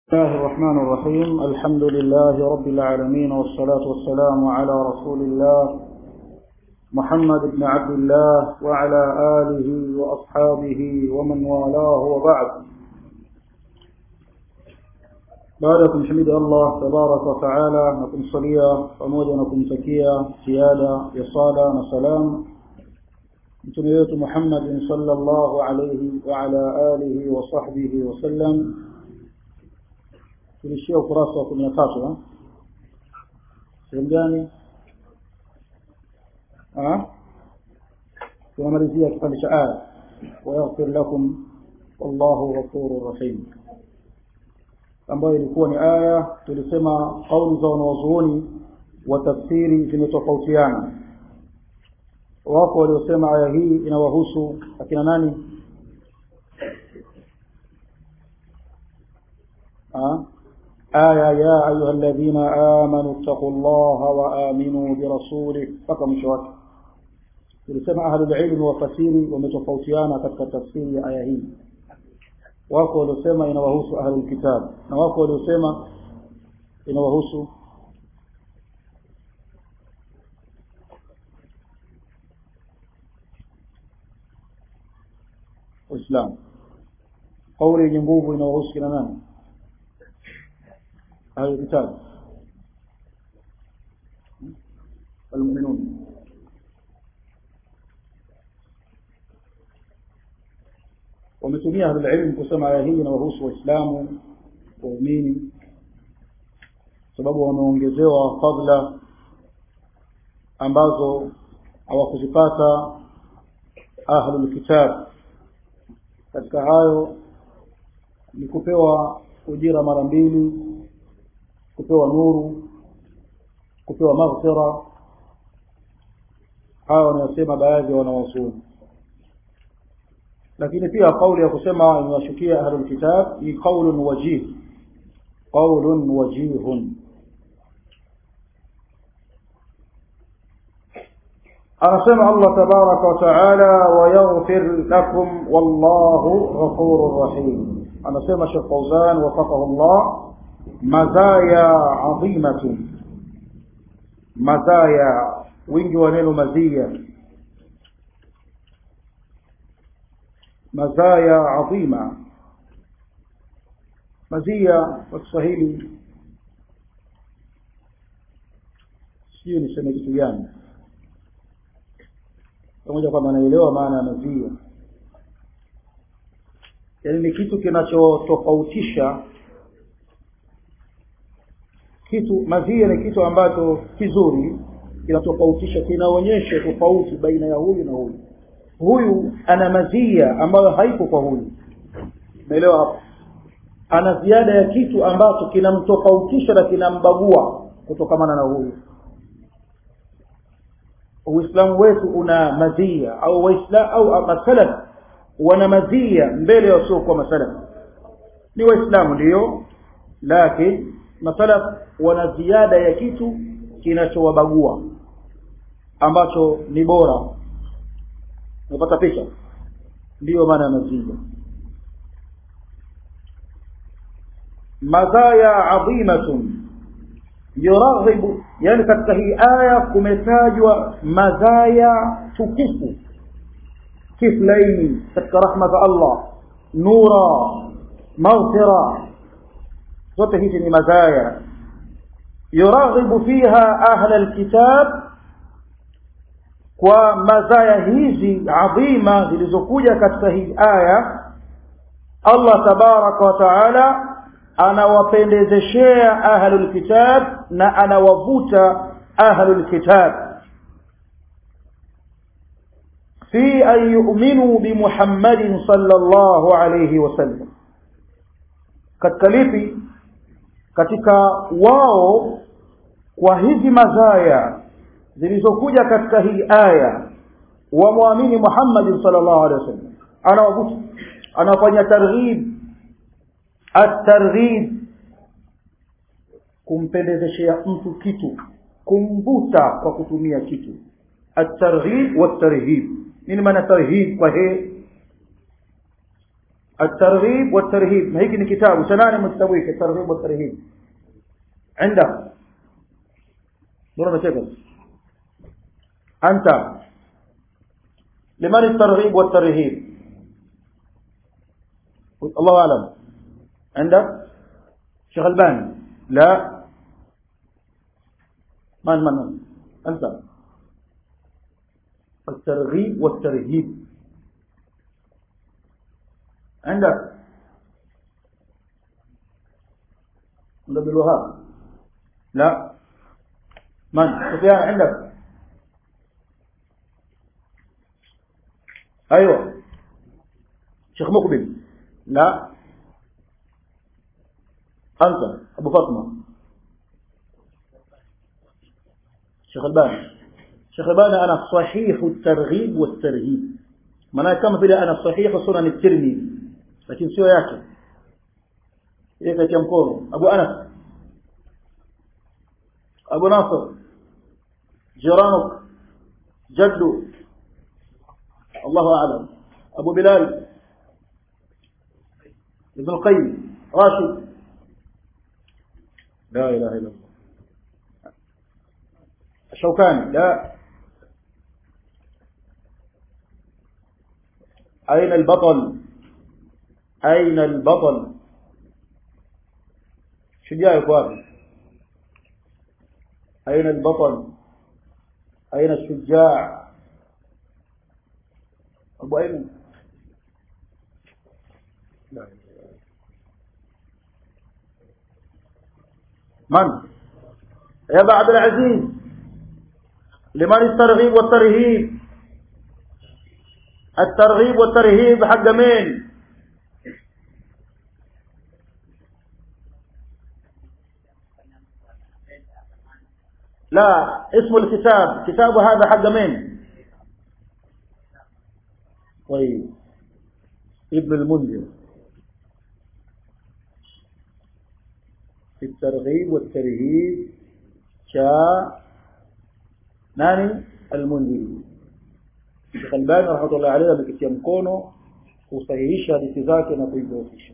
الله الرحمن الرحيم الحمد لله رب العالمين والصلاة والسلام على رسول الله محمد بن عبد الله وعلى آله وأصحابه ومن والاه وبعد baadakum hamidi Allah tabaraka wa taala na kumsalia pamoja na kumtakia ziada ya sala na salam mtume wetu Muhammad sallallahu alayhi wa ala alihi wa sahbihi wa sallam tulishia ukurasa wa kumi na tatu sehemu gani tunamalizia kipande cha aya wayaghfir lakum wallahu ghafurur rahim ambayo ilikuwa ni aya tulisema kauli za wanawazuoni wa tafsiri zimetofautiana wako waliosema aya hii inawahusu akina nani آية يا أيها الذين آمنوا اتقوا الله وآمنوا برسوله mpaka mwisho wake tulisema ahlul ilmi wafasiri wametofautiana katika tafsiri ya aya hii wako waliosema inawahusu ahlul kitab na wako waliosema inawahusu Uislamu kauli yenye nguvu inawahusu kina nani أهل الكتاب المؤمنون wametumia ahlulilmu kusema aya hii inawahusu waislamu waumini sababu wameongezewa fadla ambazo hawakuzipata ahlulkitab katika hayo ni kupewa ujira mara mbili kupewa nuru kupewa maghfira hawa wanasema baadhi ya wanawazuoni lakini pia kauli ya kusema imewashukia ahlul kitab ni qaulun wajih qaulun wajihun anasema Allah tabaraka wa taala wayaghfir lakum wallahu ghafurur rahim anasema Sheikh Fauzan wafaqahu Allah mazaya adhimatun mazaya wingi wa neno mazia mazaya adhima mazia kwa Kiswahili sio niseme kitu gani pamoja kwamba naelewa maana ya mazia yaani ni kitu kinachotofautisha kitu mazia ni kitu ambacho kizuri kinatofautisha kinaonyesha tofauti baina ya huyu na huyu huyu ana mazia ambayo haipo kwa huyu umeelewa hapo ana ziada ya kitu ambacho kinamtofautisha na kinambagua kutokamana na huyu uislamu wetu una mazia au waislam au masalaf wana mazia mbele ya wasiokuwa masalaf ni waislamu ndio lakini masalaf wana ziada ya kitu kinachowabagua ambacho ni bora unapata picha ndiyo maana ya mazia mazaya adhimatun yuraghibu yani katika hii aya kumetajwa mazaya tukufu kiflaini katika rahma za Allah nura maghfira zote hizi ni mazaya yuraghibu fiha ahla alkitab kwa mazaya hizi adhima zilizokuja katika hii aya Allah tabaraka wa taala anawapendezeshea ahlul kitab na anawavuta ahlul kitab fi an yu'minu bi Muhammadin sallallahu alayhi wasallam katika lipi katika wao kwa hizi mazaya zilizokuja katika hii aya wamwamini Muhammad sallallahu alaihi wasallam anawavuta anafanya targhib at-targhib kumpendezeshea mtu kitu kumvuta kwa kutumia kitu at-targhib wat-tarhib nini maana tarhib kwa he الترغيب والترهيب ما هيك كتاب سنان مستويك الترغيب والترهيب عندك دورنا شكل أنت لمن الترغيب والترهيب الله أعلم عندك شيخ الباني لا من من من أنت الترغيب والترهيب عندك عند عبد الوهاب لا من سفيان عندك ايوه شيخ مقبل لا انت ابو فاطمه شيخ الباني شيخ الباني انا صحيح الترغيب والترهيب maana kama vile ana sahihu sunan at-tirmidhi lakini sio yake yeye kati mkono abu anas abu nasr jiranuk jaddu الله أعلم أبو بلال ابن القيم راشد لا إله إلا الله الشوكاني لا أين البطل أين البطل شجاع يقوى أين البطل أين الشجاع أبو أيمن من يا أبا عبد العزيز لمن الترغيب والترهيب الترغيب والترهيب حق مين لا اسم الكتاب كتاب هذا حق مين طيب ابن المنذر في الترغيب والترهيب شاء ناني المنذر Sheikh Albani rahmatullahi alayhi amekitia mkono kusahihisha hadithi zake na kuidhoofisha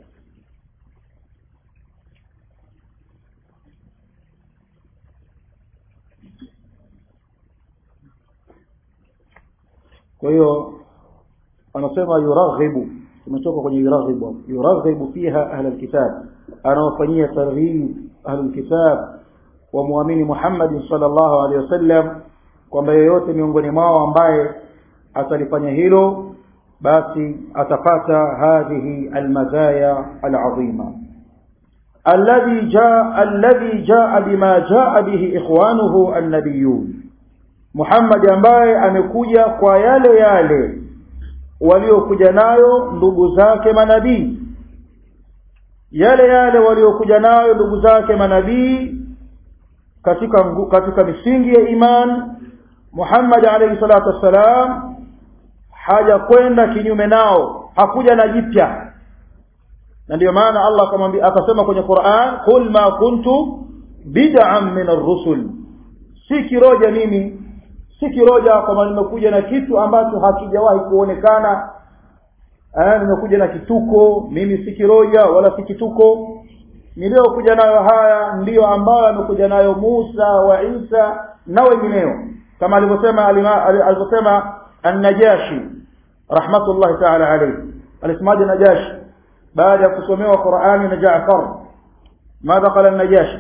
kwa hiyo anasema yuraghibu tumetoka kwenye yuraghibu yuraghibu fiha ahli alkitab anawafanyia targhib ahli alkitab wa muamini Muhammad sallallahu alaihi wasallam kwamba yeyote miongoni mwao ambaye atalifanya hilo basi atapata hadhihi almazaya alazima alladhi jaa alladhi jaa bima jaa bihi ikhwanuhu annabiyun Muhammad ambaye amekuja kwa yale yale waliokuja nayo ndugu zake manabii yale yale waliokuja nayo ndugu zake manabii katika katika misingi ya iman Muhammad alayhi salatu wassalam haja kwenda kinyume nao hakuja na jipya na ndio maana Allah akamwambia akasema kwenye Qur'an qul ma kuntu bid'an min ar-rusul si kiroja mimi si kiroja kama nimekuja na kitu ambacho hakijawahi kuonekana eh nimekuja na kituko mimi si kiroja wala si kituko niliyokuja nayo haya ndiyo ambayo amekuja nayo Musa wa Isa na wengineo kama alivyosema alivyosema an-Najashi rahmatullahi ta'ala alayhi alisemaje Najashi baada ya kusomewa Qur'ani na Jaafar ماذا قال النجاشي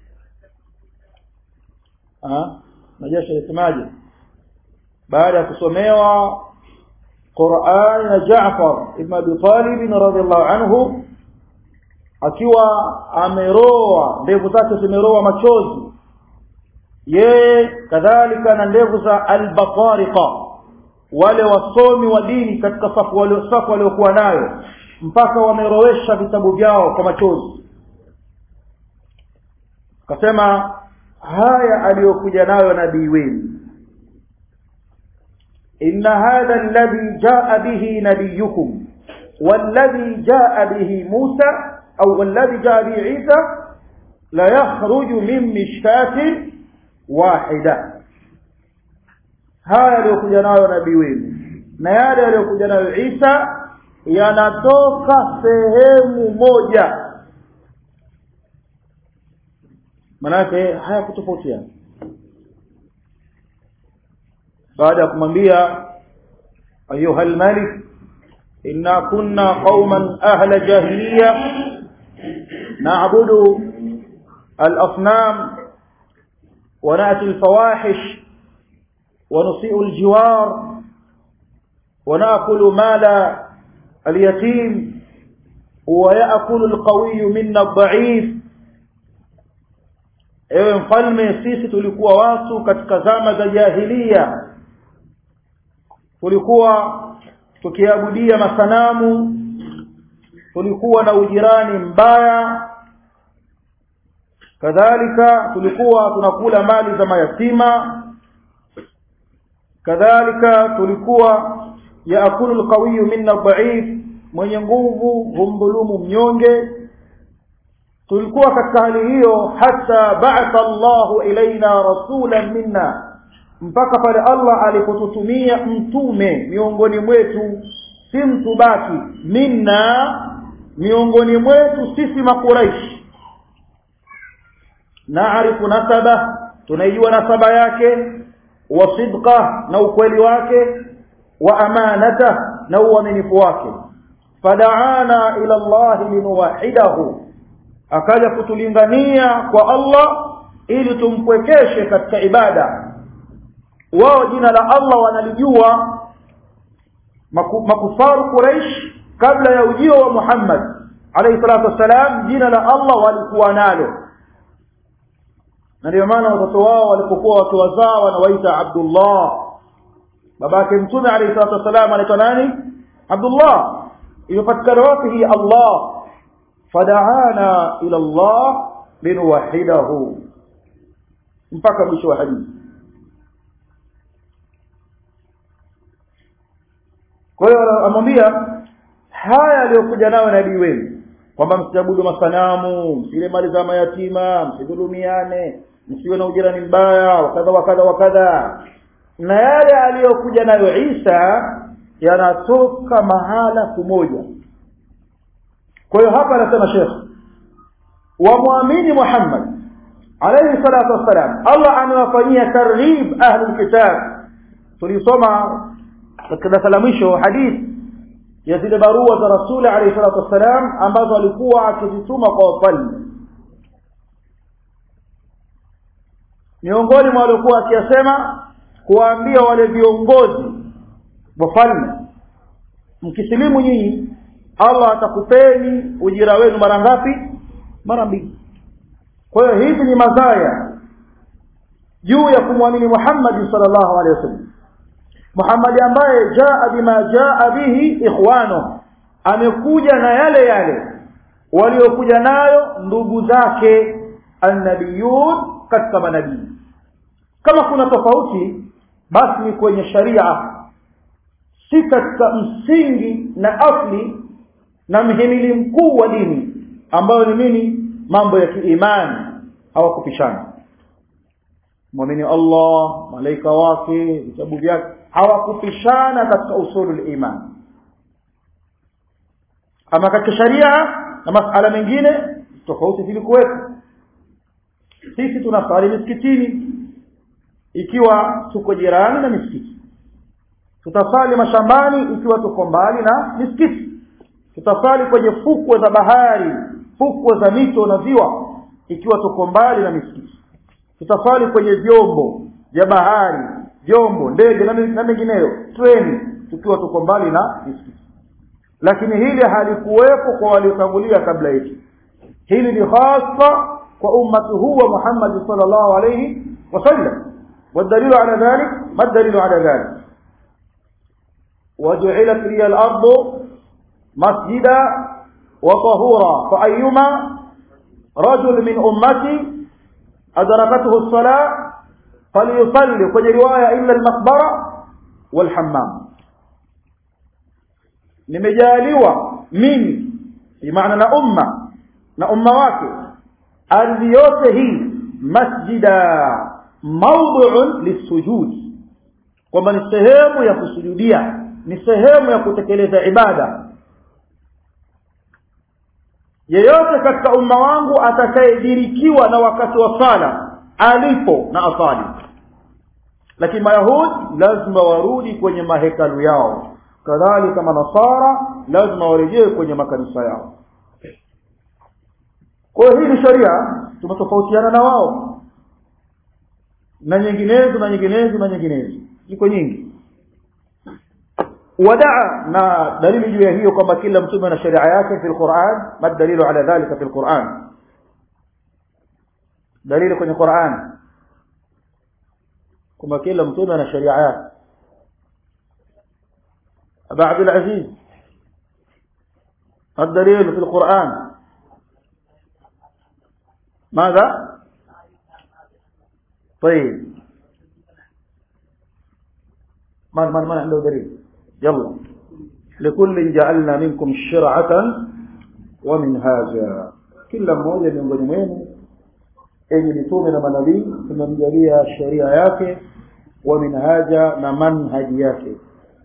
ها Najashi alisemaje baada ya kusomewa Qur'ani na Jaafar ibn Abi Talib radhiyallahu anhu akiwa ameroa ndevu zake zimeroa machozi yeye kadhalika na ndevu za al-batariqa wale wasomi wa dini katika safu wale safu waliokuwa nayo mpaka wamerowesha vitabu vyao kwa machozi akasema haya aliyokuja nayo nabii wenu inna hadha alladhi jaa bihi nabiyukum والذي جاء به موسى أو والذي جاء به عيسى لا يخرج من مشكاة واحدة haya aliyokuja nayo nabii wenu na yale aliyokuja nayo Isa yanatoka sehemu moja manake hayakutofautiana baada ya kumwambia ayuha almalik inna kunna qauman ahla jahiliya na'budu al-asnam wa na'ti al-fawahish wa nusi'u al-jiwar wa na'kulu mala al-yatim wa ya'kulu al-qawiy minna ad-da'if ewe mfalme sisi tulikuwa watu katika zama za jahiliya tulikuwa tukiabudia masanamu tulikuwa na ujirani mbaya kadhalika tulikuwa tunakula mali za mayatima kadhalika tulikuwa yaakulu alqawiyu minna dhaif mwenye nguvu humdhulumu mnyonge tulikuwa katika hali hiyo hata ba'atha Allahu ilaina rasulan minna mpaka pale Allah alipotutumia mtume miongoni mwetu si mtu baki minna miongoni mwetu sisi makuraish naarifu nasaba tunaijua nasaba yake wa sidqa na ukweli wake wa amanata na uaminifu wake fadaana ila Allah linuwahidahu akaja kutulingania kwa Allah ili tumpwekeshe katika ibada wao jina la Allah wanalijua maku, makufaru Quraish kabla ya ujio wa Muhammad alayhi salatu wasalam jina la Allah walikuwa nalo na ndio maana watoto wao walipokuwa wakiwazaa wanawaita Abdullah babake mtume alayhi salatu wasalam anaitwa nani Abdullah imepatikana wapi hii Allah fada'ana ila Allah linuwahidahu mpaka mwisho wa hadithi kwa hiyo amwambia haya aliyokuja nayo nabii wenu kwamba msiabudu masanamu msile mali za mayatima msidhulumiane msiwe na ujirani mbaya wakadha wakadha wakadha na yale aliyokuja nayo Isa yanatoka mahala kumoja kwa hiyo hapa anasema Sheikh wamwamini Muhammad alayhi salatu wassalam Allah amewafanyia targhib ahlul kitab tulisoma katika darasa la mwisho hadithi ya zile barua za rasuli alayhi salatu wassalam ambazo alikuwa akizituma kwa wafalme miongoni mwa waliokuwa akiyasema kuwaambia wale viongozi wafalme mkisilimu nyinyi Allah atakupeni ujira wenu mara ngapi mara mbili kwa hiyo hivi ni mazaya juu ya kumwamini Muhammad sallallahu alaihi wasallam Muhammad ambaye jaa bima jaa bihi ikhwano amekuja na yale yale waliokuja nayo ndugu zake annabiyun katika manabii kama kuna tofauti basi ni kwenye sharia si katika msingi na asli na mhimili mkuu wa dini ambayo ni nini mambo ya kiimani hawakupishana muamini Allah malaika wake vitabu vyake hawakupishana katika usulul iman ama katika sharia na masala mengine tofauti zilikuwepo sisi tunasali misikitini ikiwa tuko jirani na misikiti tutasali mashambani ikiwa tuko mbali na misikiti tutasali kwenye fukwe za bahari fukwe za mito na ziwa ikiwa tuko mbali na misikiti tutasali kwenye vyombo vya bahari vyombo ndege na mengineyo treni tukiwa tuko mbali na misikiti lakini hili halikuwepo kwa waliotangulia kabla yetu hili ni hasa kwa ummati huu wa Muhammad sallallahu alayhi wasallam والدليل على ذلك ما الدليل على ذلك وجعلت لي الأرض مسجدا وطهورا فأيما رجل من أمتي أدركته الصلاة فليصلي kwenye riwaya illa al-maqbara wal hammam nimejaliwa mimi bimaana na umma na umma wake ardhi yote hii masjida mawdu'un lisujud kwamba ni sehemu ya kusujudia ni sehemu ya kutekeleza ibada yeyote katika umma wangu atakayedirikiwa na wakati wa sala alipo na asali lakini mayahudi lazima warudi kwenye mahekalu yao kadhalika manasara lazima warejee kwenye makanisa yao kwa hiyo hii ni sheria tumetofautiana na wao na nyinginezo na nyinginezo na nyinginezo ziko nyingi wadaa na dalili juu ya hiyo kwamba kila mtume na sheria yake fi lquran ma dalilu ala dhalika fi lquran dalili kwenye quran kwamba kila mtume ana sheria yake aba abdulaziz الدليل في القرآن ماذا طيب من من من عنده دليل يلا لكل جعلنا منكم شرعة ومنهاجا kila mmoja miongoni mwenu enye mitume na manabii tumemjalia sheria yake wa minhaja na manhaji yake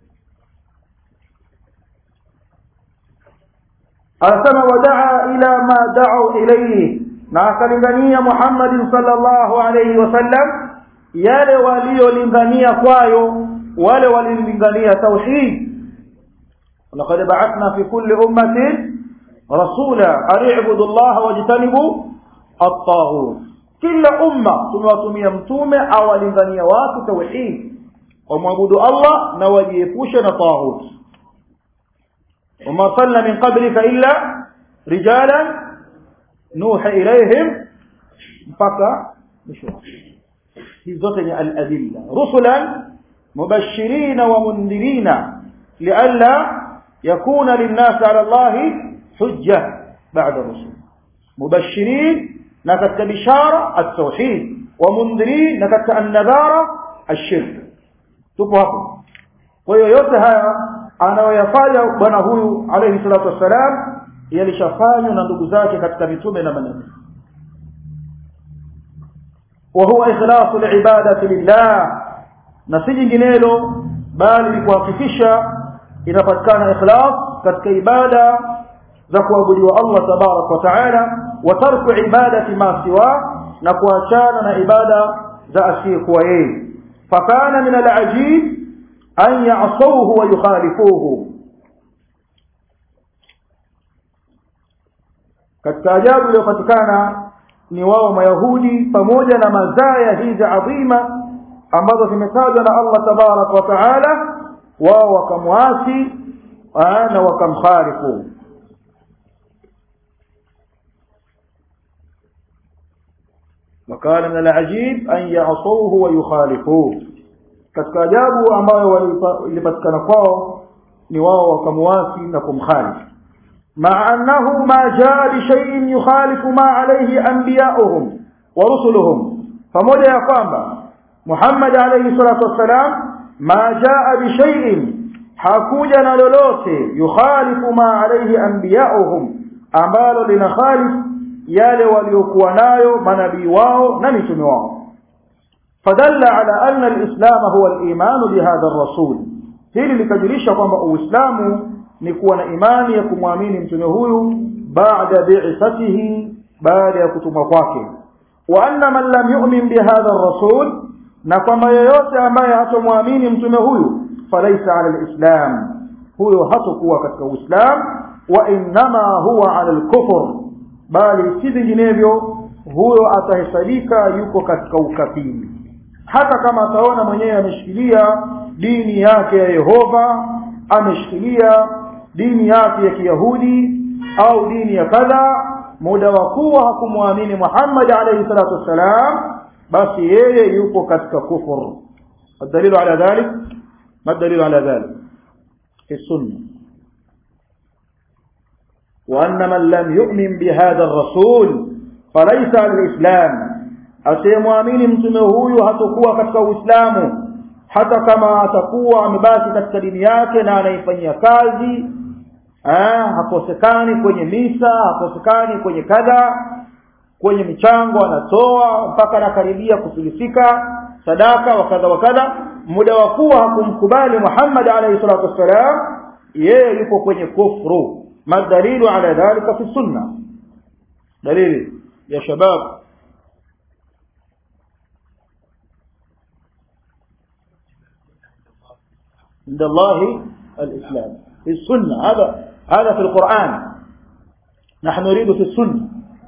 anasema wadaa ila ma da'u ilayhi na akalingania Muhammadin sallallahu alayhi wasallam yale waliolingania kwayo wale walilingania tauhid laqad ba'athna fi kulli ummatin rasula an i'budu Allah wajtanibu at-taghut kila umma tumewatumia mtume awalingania watu tauhid wamwabudu Allah na wajiepushe na taghut وما أرسلنا من قبلك إلا رجالا نوحي إليهم mpaka mwisho hizi zote ni al-adilla rusulan mubashirina wa mundhirina lialla yakuna linnasi ala Allah hujja ba'da rusul mubashirin na katika bishara at-tauhid wa mundhirin na katika an-nadhara ash-shirk tupo hapo kwa hiyo yote haya anayoyafanya bwana huyu alayhi salatu wassalam yalishafanywa na ndugu zake katika mitume na manabii وهو إخلاص العبادة لله na si jinginelo bali ni kuhakikisha inapatikana ikhlas katika ibada za kuabudiwa Allah tabarak wa taala wa tarku ibadati ma siwa na kuachana na ibada za asiyekuwa yeye fakana min alajib an ya'sawhu wa yukhalifuhu katika ajabu iliyopatikana ni wao mayahudi pamoja na mazaya hizi adhima ambazo zimetajwa na Allah tabarak wa taala wao wakamwasi na wakamkhalifu وكان من العجيب أن يعصوه ويخالفوه katika ajabu ambayo ilipatikana kwao ni wao wakamwasi na kumkhalifu مع أنه ما جاء بشيء يخالف ما عليه أنبياؤهم ورسلهم فموجة يقام محمد عليه الصلاة والسلام ما جاء بشيء حكوجنا لولوته يخالف ما عليه أنبياؤهم ambalo linakhalif yale waliokuwa nayo manabii wao na mitume wao fadalla ala anna alislamu huwa alimanu bihadha ar-rasul hili likajulisha kwamba uislamu ni kuwa na imani ya kumwamini mtume huyu baada bi'ithatihi baada ya kutumwa kwake wa anna man lam yu'min bihadha ar-rasul na kwamba yeyote ambaye hatomwamini mtume huyu falaisa ala al-islam huyo hatakuwa katika uislamu wa innama huwa ala al-kufr bali si vinginevyo huyo atahesabika yuko katika ukafiri hata kama ataona mwenyewe ameshikilia dini yake ya Yehova ameshikilia dini yake ya Kiyahudi au dini ya kadha muda wa kuwa hakumwamini Muhammad alayhi salatu wassalam basi yeye yupo katika kufur الدليل على ذلك ما الدليل على ذلك في السنة وأن من لم يؤمن بهذا الرسول فليس على الإسلام asiyemwamini mtume huyu hatakuwa katika Uislamu hata kama atakuwa amebaki katika dini yake na anaifanyia kazi ah hakosekani kwenye misa hakosekani kwenye kadha kwenye michango anatoa mpaka anakaribia kufilisika sadaka wa kadha wa kadha muda wa kuwa hakumkubali Muhammad alayhi salatu wassalam yeye yupo kwenye kufru madalilu ala dhalika fi sunna dalili ya shabab عند الله الإسلام في السنة هذا هذا في القرآن نحن نريد في السنة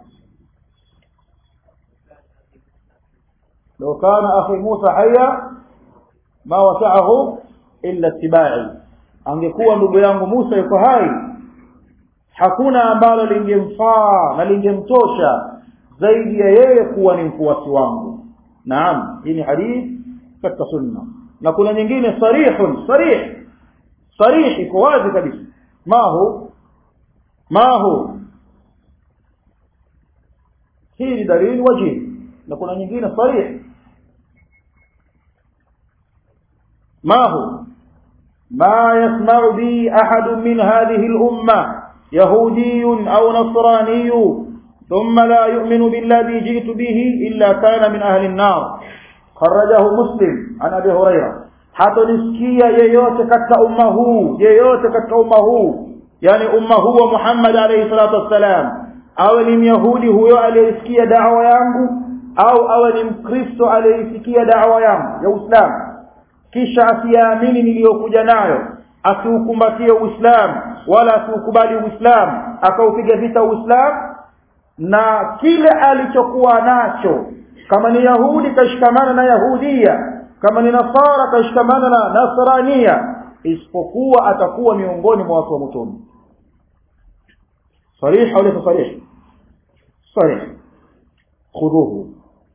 لو كان أخي موسى حيا ما وسعه إلا اتباعي angekuwa ndugu yangu Musa yuko hai hakuna ambalo lingemfaa na lingemtosha zaidi ya yeye kuwa ni mfuasi wangu naam hii ni hadithi katika sunna na kuna nyingine sarihun sarih sarih iko wazi kabisa mahu mahu hii ni dalili wajihi na kuna nyingine sarih mahu ما يسمع بي أحد من هذه الأمة يهودي أو نصراني ثم لا يؤمن بالذي جئت به إلا كان من أهل النار خرجه مسلم عن أبي هريرة hatonisikia yeyote katika umma huu yeyote katika umma huu yani umma huu wa Muhammad alayhi salatu wassalam awe ni myahudi huyo aliyesikia da'wa yangu au awe ni mkristo aliyesikia da'wa yangu ya Uislamu kisha asiamini niliyokuja nayo asiukumbatie Uislamu wala asiukubali Uislamu akaupiga vita Uislamu na kile alichokuwa nacho kama ni Yahudi kashikamana na Yahudia kama ni Nasara kashikamana na Nasrania isipokuwa atakuwa miongoni mwa watu wa motoni صريح au laysa صريح صريح خذوه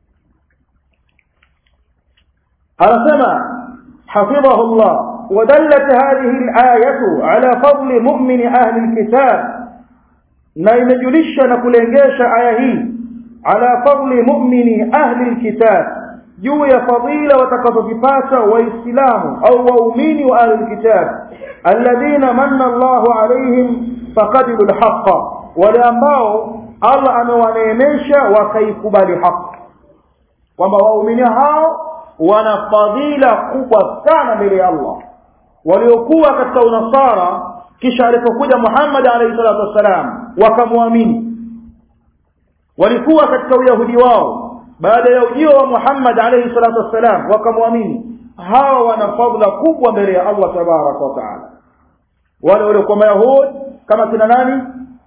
anasema حفظه الله ودلت هذه الآية على فضل مؤمن أهل الكتاب na imejulisha na kulengesha aya hii ala fadli mu'mini ahli alkitab juu ya fadila watakazozipata waislamu au waumini wa ahli alkitab alladhina manna Allahu alaihim faqadilu alhaqqa wale ambao Allah amewaneemesha wakaikubali haki kwamba waumini hao wana fadhila kubwa sana mbele ya Allah waliokuwa katika unasara kisha alipokuja Muhammad alayhi salatu wassalam wakamwamini walikuwa katika uyahudi wao baada ya ujio wa Muhammad alayhi salatu wassalam wakamwamini hawa wana fadhila kubwa mbele ya Allah tabaraka wa taala wale waliokuwa mayahudi kama kina nani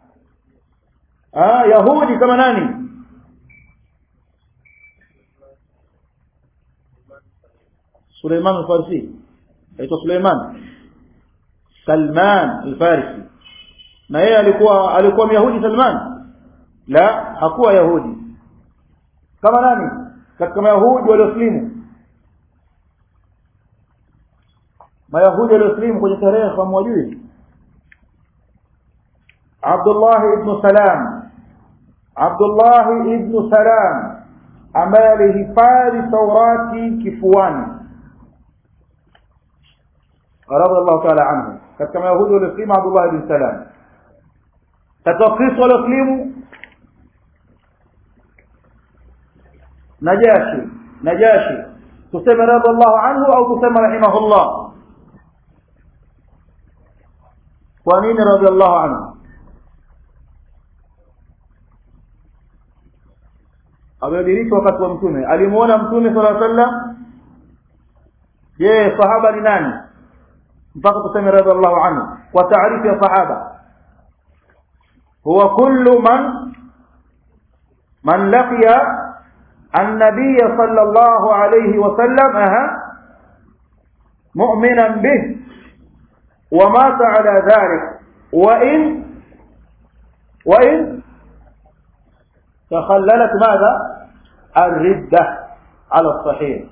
ah yahudi kama nani Suleiman al-Farisi aitwa Suleiman Salman al-Farisi na yeye alikuwa alikuwa Myahudi Salman la hakuwa Yahudi kama nani katika Mayahudi walioslimu Mayahudi walioslimu kwenye tarehe hamwajui Abdullah ibn Salam Abdullah ibn Salam ambaye alihifadhi Taurati kifuani radhiallahu ta'ala anhu katika mayahudi walioslimu Abdullah ibn Salam katika Wakristo walioslimu Najashi Najashi tuseme radhiallahu anhu au tuseme rahimahullah kwa nini radhiallahu anhu amediriki wakati wa mtume alimuona mtume sallallahu alaihi wasallam je sahaba ni nani mpaka tuseme radhiallahu anhu kwa taarifu ya sahaba huwa kullu man man laqiya النبي صلى الله عليه وسلم أها مؤمنا به ومات على ذلك وإن وإن تخللت ماذا الردة على الصحيح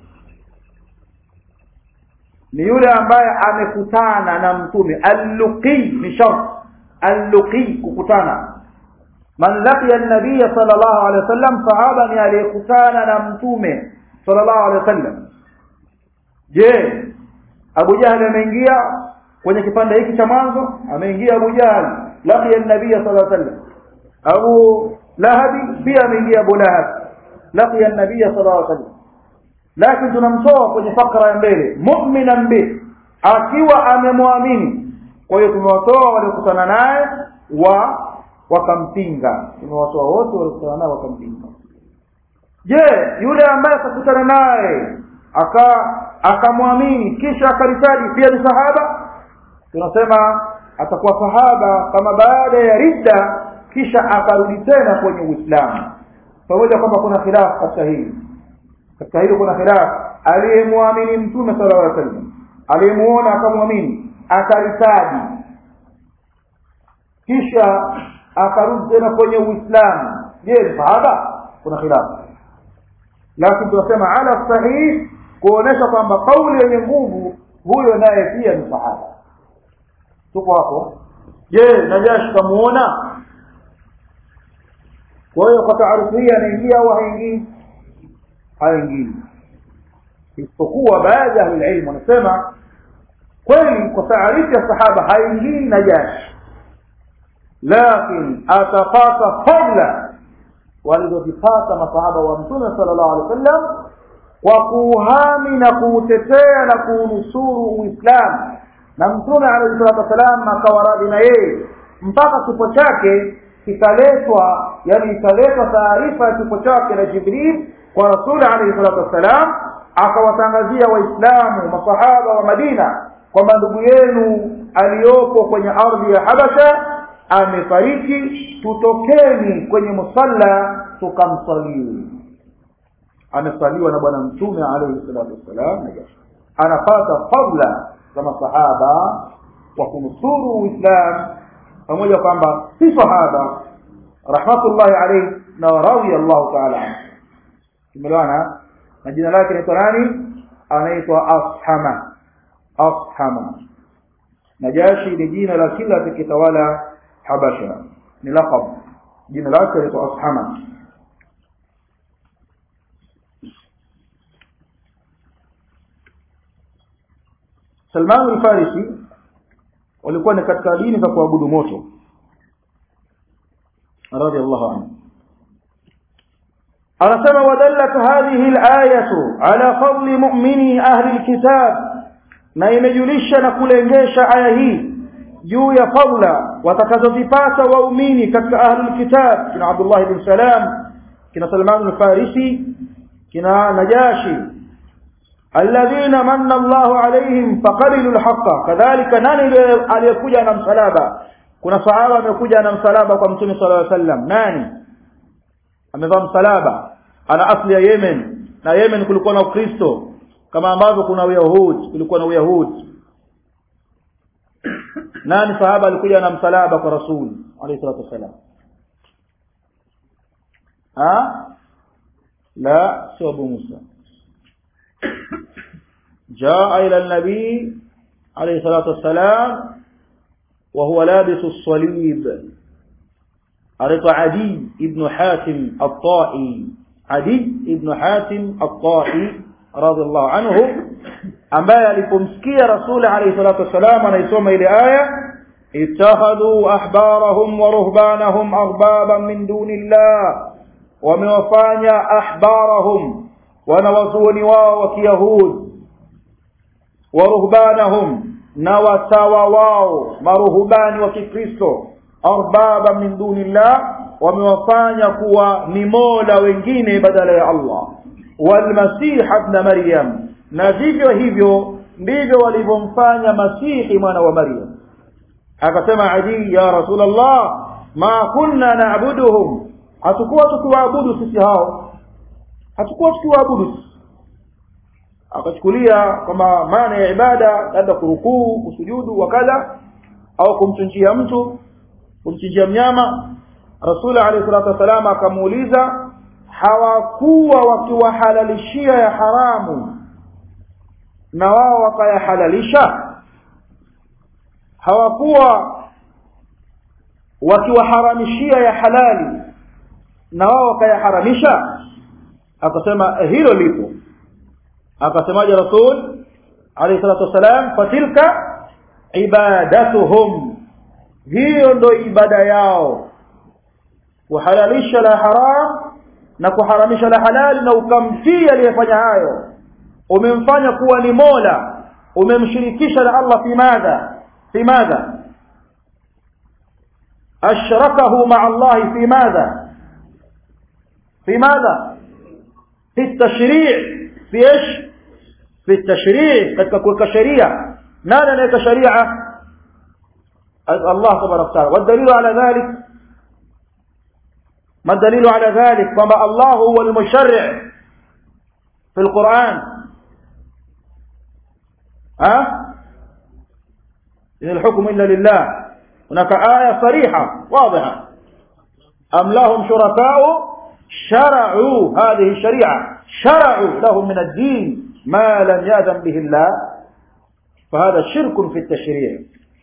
ni yule ambaye amekutana na mtume alluqi ni shart alluqi kukutana man laqiya an-nabiy sallallahu alayhi wasallam sahaba ni aliyekutana na mtume sallallahu alayhi wasallam je Abu Jahl ameingia kwenye kipande hiki cha mwanzo ameingia Abu Jahl laqiya an-nabiy sallallahu alayhi wasallam Abu Lahab pia ameingia Abu Lahab laqiya an-nabiy sallallahu alayhi wasallam lakini tunamtoa kwenye fakra ya mbele mu'minan bi akiwa amemwamini kwa hiyo tumewatoa waliokutana naye wa wakampinga imewatoa wote waliokutana nao wakampinga je yule ambaye akakutana naye aka akamwamini kisha akaritaji pia ni sahaba tunasema atakuwa sahaba kama baada ya ridda kisha akarudi tena kwenye uislamu pamoja kwamba kuna khilafu katika hili katika hilo kuna khilafu aliyemwamini mtume sallallahu alaihi wasallam aliyemuona akamwamini akaritaji kisha akarudi tena kwenye uislamu je ni sahaba kuna khilafu lakini tunasema ala sahih kuonesha kwamba kauli yenye nguvu huyo naye pia ni sahaba tuko hapo je najashi kamuona kwa hiyo kwa taarifu hii anaingia au haingii haingii isipokuwa baadhi ya ahlulilmu wanasema kweli kwa taarifu ya sahaba haingii najashi lakini atapata fadla walizozipata masahaba wa mtume sallallahu alaihi wasallam kwa kuuhami na kuutetea na kuunusuru uislamu na mtume alayhi salatu wasalam akawa radhi na yeye mpaka kifo chake kikaletwa yani ikaletwa taarifa ya kifo chake na jibril kwa rasuli alayhi salatu wassalam akawatangazia waislamu masahaba wa madina kwamba ndugu yenu aliyopo kwenye ardhi ya habasha amefariki tutokeni kwenye musalla tukamsaliu amesaliwa na bwana mtume alayhi salatu wassalam anapata fadla za masahaba wa kunusuru uislam pamoja kwamba si sahaba rahmatullahi alayhi na radhi Allah ta'ala anhu tumeelewana na jina lake ni nani anaitwa ashama ashama najashi ni jina la kila atakitawala habasha ni laqab jina lake linaitwa ashama Salman al-Farisi walikuwa ni katika dini za kuabudu moto radiyallahu anhu anasema wadallat hadhihi al-ayatu ala fadli mu'mini ahli al-kitab na imejulisha na kulengesha aya hii juu ya fadla watakazozipata waumini katika ahli al-kitab kina Abdullah ibn Salam kina Salman al-Farisi kina Najashi alladhina manna Allahu alaihim faqabilu alhaqa kadhalika nani aliyekuja na msalaba kuna sahaba amekuja na msalaba kwa mtume sallallahu alaihi wasallam nani amevaa msalaba ana asli ya Yemen na Yemen kulikuwa na Ukristo kama ambavyo kuna Uyahudi kulikuwa na Uyahudi nani sahaba alikuja na msalaba kwa rasul alayhi salatu wasallam ha la sio Abu Musa جاء إلى النبي عليه الصلاة والسلام وهو لابس الصليب أرق عدي ابن حاتم الطائي عدي ابن حاتم الطائي رضي الله عنه ambaye alipomsikia rasuli alayhi salatu wassalam anaisoma ile aya ittakhadhu ahbarahum wa ruhbanahum arbaban min dunillah wamewafanya ahbarahum wanawazuoni wao wa kiyahudi waruhbanahum na watawa wao maruhubani wa kikristo arbaba min dunillah wamewafanya kuwa ni mola wengine badala ya allah walmasiha ibn maryam na vivyo hivyo ndivyo walivyomfanya masihi mwana wa maryam akasema adi ya rasulullah ma kunna na'buduhum hatukuwa tukiwaabudu sisi hao hatukuwa tukiwaabudu akachukulia kwamba maana ya ibada labda kurukuu kusujudu wakadha au kumchinjia mtu kumchinjia mnyama rasul alayhi salatu wasalam akamuuliza hawakuwa wakiwahalalishia ya haramu na wao wakayahalalisha hawakuwa wakiwaharamishia ya halali na wao wakayaharamisha akasema hilo lipo akasemaje rasul alayhi salatu wasalam fatilka ibadatuhum hiyo ndo ibada yao kuhalalisha la haram na kuharamisha la halali na ukamtii aliyefanya hayo umemfanya kuwa ni mola umemshirikisha na Allah fi madha fi madha أشركه مع الله في ماذا في ماذا في التشريع في إيش في التشريع katika kuweka sheria nani anaweka sharia الله تبارك وتعالى والدليل على ذلك ما الدليل على ذلك كما الله هو المشرع في القرآن ها إن الحكم إلا لله هناك آية صريحة واضحة أم لهم شركاء شرعوا هذه الشريعة شرعوا لهم من الدين ما لم يأذن به الله فهذا شرك في التشريع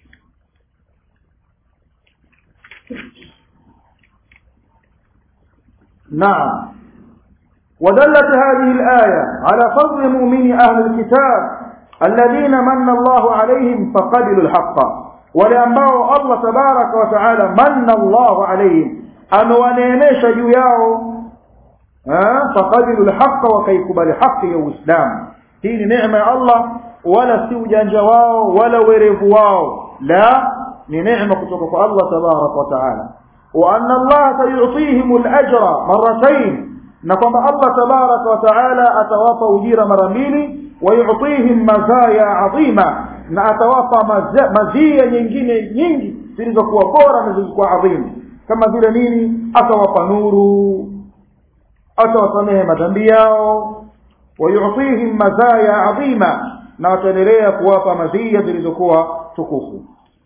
نعم ودلت هذه الآية على فضل مؤمن أهل الكتاب الذين من الله عليهم فقبلوا الحق ولأنبao Allah tabaraka wa taala manna Allahu alayhim amewaneemesha juu yao faqabilu alhaqa wakaikubali haki ya Uislamu hii ni neema ya Allah wala si ujanja wao wala werevu wao la ni neema kutoka kwa Allah tabaraka wa taala wa anna Allah sayu'tihim al-ajra marratayn na kwamba Allah tabaraka wa taala atawapa ujira mara mbili ويعطيهم مزايا عظيمة na atawapa mazia nyingine nyingi zilizokuwa bora na zilizokuwa adhimu kama vile nini atawapa nuru atawasamehe madhambi yao wayutihim mazaya adhima na wataendelea kuwapa mazia zilizokuwa tukufu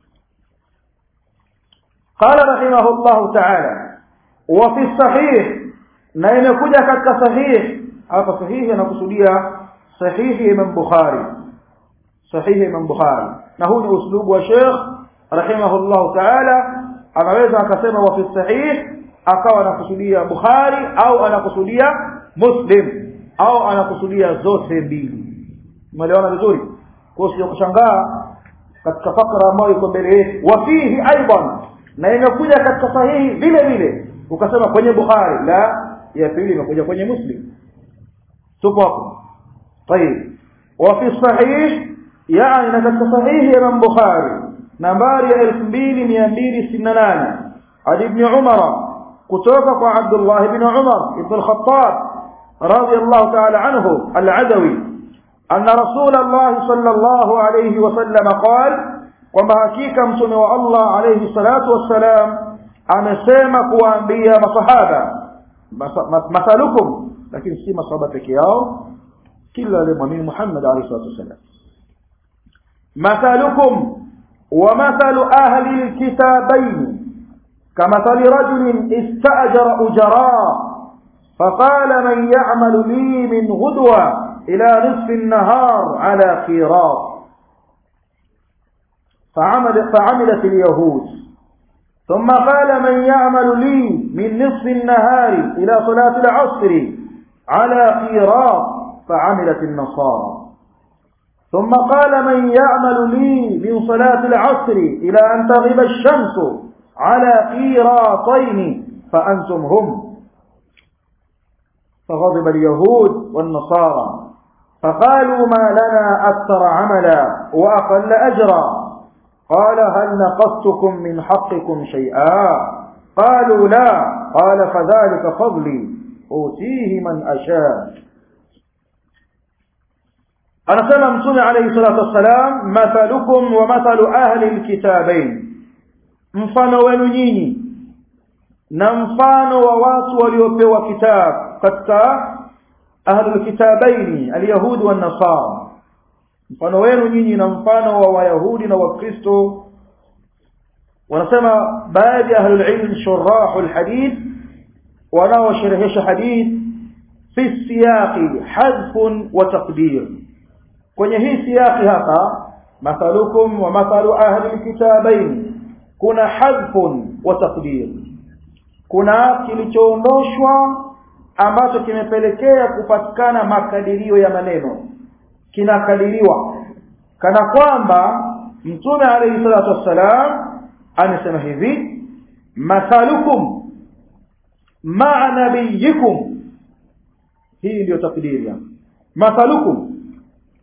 qala rahimahullahu taala wa fi sahih na imekuja katika sahih hapa sahihi anakusudia sahihi Imam Bukhari sahihi Imam Bukhari na huu ni uslubu wa Sheikh rahimahullah ta'ala anaweza akasema wa fi sahih akawa anakusudia Bukhari au anakusudia Muslim au anakusudia zote mbili umeelewana vizuri kwa hiyo kushangaa katika fakra ambayo iko mbele yetu wa fihi aidan na imekuja katika sahihi vile vile ukasema kwenye Bukhari la ya pili imekuja kwenye Muslim tupo hapo طيب وفي الصحيح يعني نكت صحيح امام بخاري نمبر 2268 عن ابن عمر كتوفق عبد الله بن عمر بن الخطاب رضي الله تعالى عنه العدوي أن رسول الله صلى الله عليه وسلم قال وما حقيقة متن الله عليه الصلاة والسلام amesema kuwaambia masahaba mathalukum lakini si masahaba peke yao kila aliyemwamini Muhammad alayhi salatu wasallam mathalukum wa mathalu ahli alkitabain kamathali rajulin istajara ujara فقال من يعمل لي من غدوة إلى نصف النهار على قيراط فعمل فعملت اليهود ثم قال من يعمل لي من نصف النهار إلى صلاة العصر على قيراط فعملت النصارى ثم قال من يعمل لي من صلاة العصر إلى أن تغيب الشمس على قيراطين فأنتم هم فغضب اليهود والنصارى فقالوا ما لنا أكثر عملا وأقل أجرا قال هل نقصتكم من حقكم شيئا قالوا لا قال فذلك فضلي أوتيه من أشاء anasema mtume alayhi salatu wassalam mathalukum wa mathalu ahli alkitabain mfano wenu nyinyi na mfano wa watu waliopewa kitabu katika ahli alkitabaini alyahudi wan nasara mfano wenu nyinyi na mfano wa wayahudi na wakristo wanasema baadhi ya ahli alilm shurah alhadith wanaosherehesha hadith fi siyaqi hadfun wa taqdir kwenye hii siyaki hapa mathalukum wa mathalu ahli alkitabain kuna hadfun wa taqdir kuna kilichoondoshwa ambacho kimepelekea kupatikana makadirio ya maneno kinakadiriwa kana kwamba mtume alayhi salatu wassalam anasema hivi mathalukum ma'a nabiyikum hii ndio takdiri mathalukum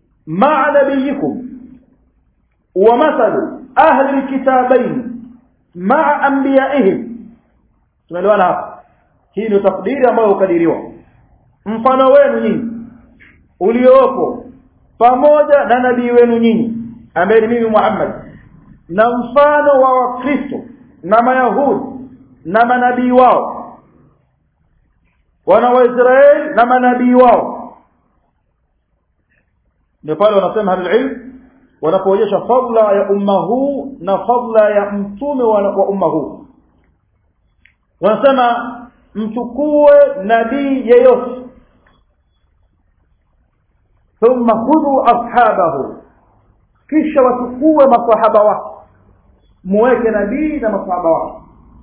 مع نبيكم ومثل أهل الكتابين maa anbiyaihim tumeelewana hapa hii ndio takdiri ambayo hukadiriwa mfano wenu nyinyi uliopo pamoja na nabii wenu nyinyi ambaye ni mimi Muhammad na mfano wa wakristo na mayahudi na manabii wao wana wa Israeli na manabii wao ndio pale wanasema halilm wanapoonyesha fadla ya umma huu na fadla ya mtume wa, wa umma huu wanasema mchukue nabii yeyote thumma khudhu ashabahu kisha wachukue masahaba wake muweke nabii na masahaba wake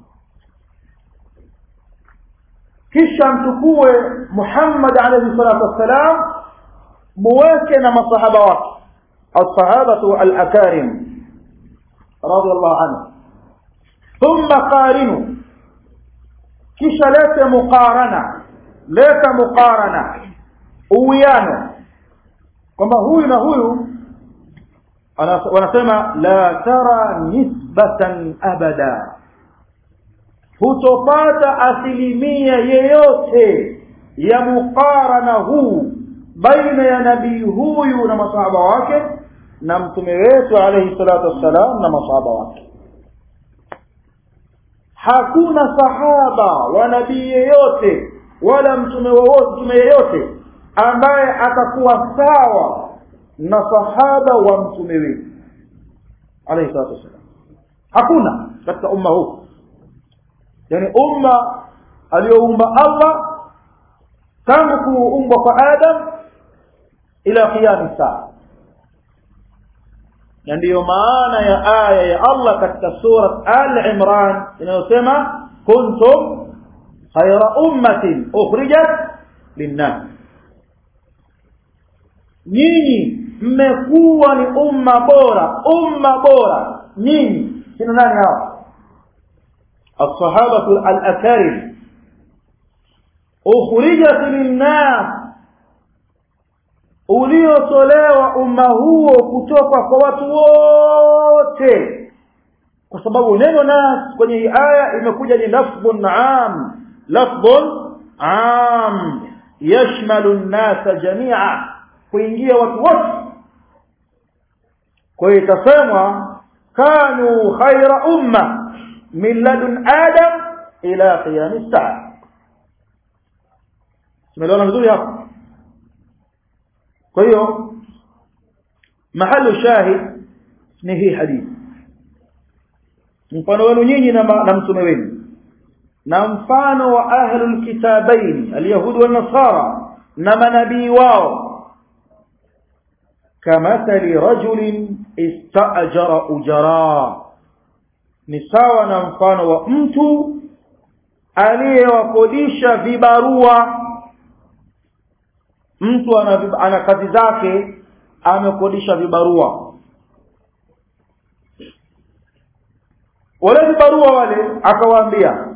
kisha mchukue Muhammad alayhi salatu wassalam muweke na masahaba wake الصحابة الأكارم رضي الله عنه ثم قارنوا kisha lete muqarana leta muqarana uwiano kwamba huyu na huyu wanasema la tara nisbatan abada hutopata asilimia yeyote ya muqarana huu baina ya nabii huyu na masahaba wake na mtume wetu alayhi salatu wassalam na masahaba wake hakuna sahaba wa nabii yeyote wala mtume wowote mtume yeyote ambaye atakuwa sawa na sahaba wa mtume wetu alayhi salatu wassalam hakuna katika umma huu yani umma aliyoumba Allah tangu kuumbwa kwa Adam ila qiyam saa na ndiyo maana ya aya ya Allah katika sura Al-Imran inayosema kuntum khayra ummatin ukhrijat linnas nyinyi mmekuwa ni umma bora umma bora nyinyi kina nani hawa الصحابة الأكارم أخرجت للناس uliotolewa umma huo kutoka kwa watu wote kwa sababu neno nas kwenye hii aya imekuja ni lafdhun am lafdhun am yashmalu an-nasa jami'a kuingia watu wote kwa hiyo itasemwa kanu khaira umma min ladun adam ila qiyam as-sa'a tumeelewana vizuri hapo kwa hiyo mahali shahid ni hii hadithi mfano wenu nyinyi na, na mtume wenu na mfano wa ahlul kitabain alyahudi wa nasara na manabii wao kamathali rajulin istaajara ujara ni sawa na mfano wa mtu aliyewakodisha vibarua mtu ana, ana kazi zake amekodisha vibarua wale vibarua wale akawaambia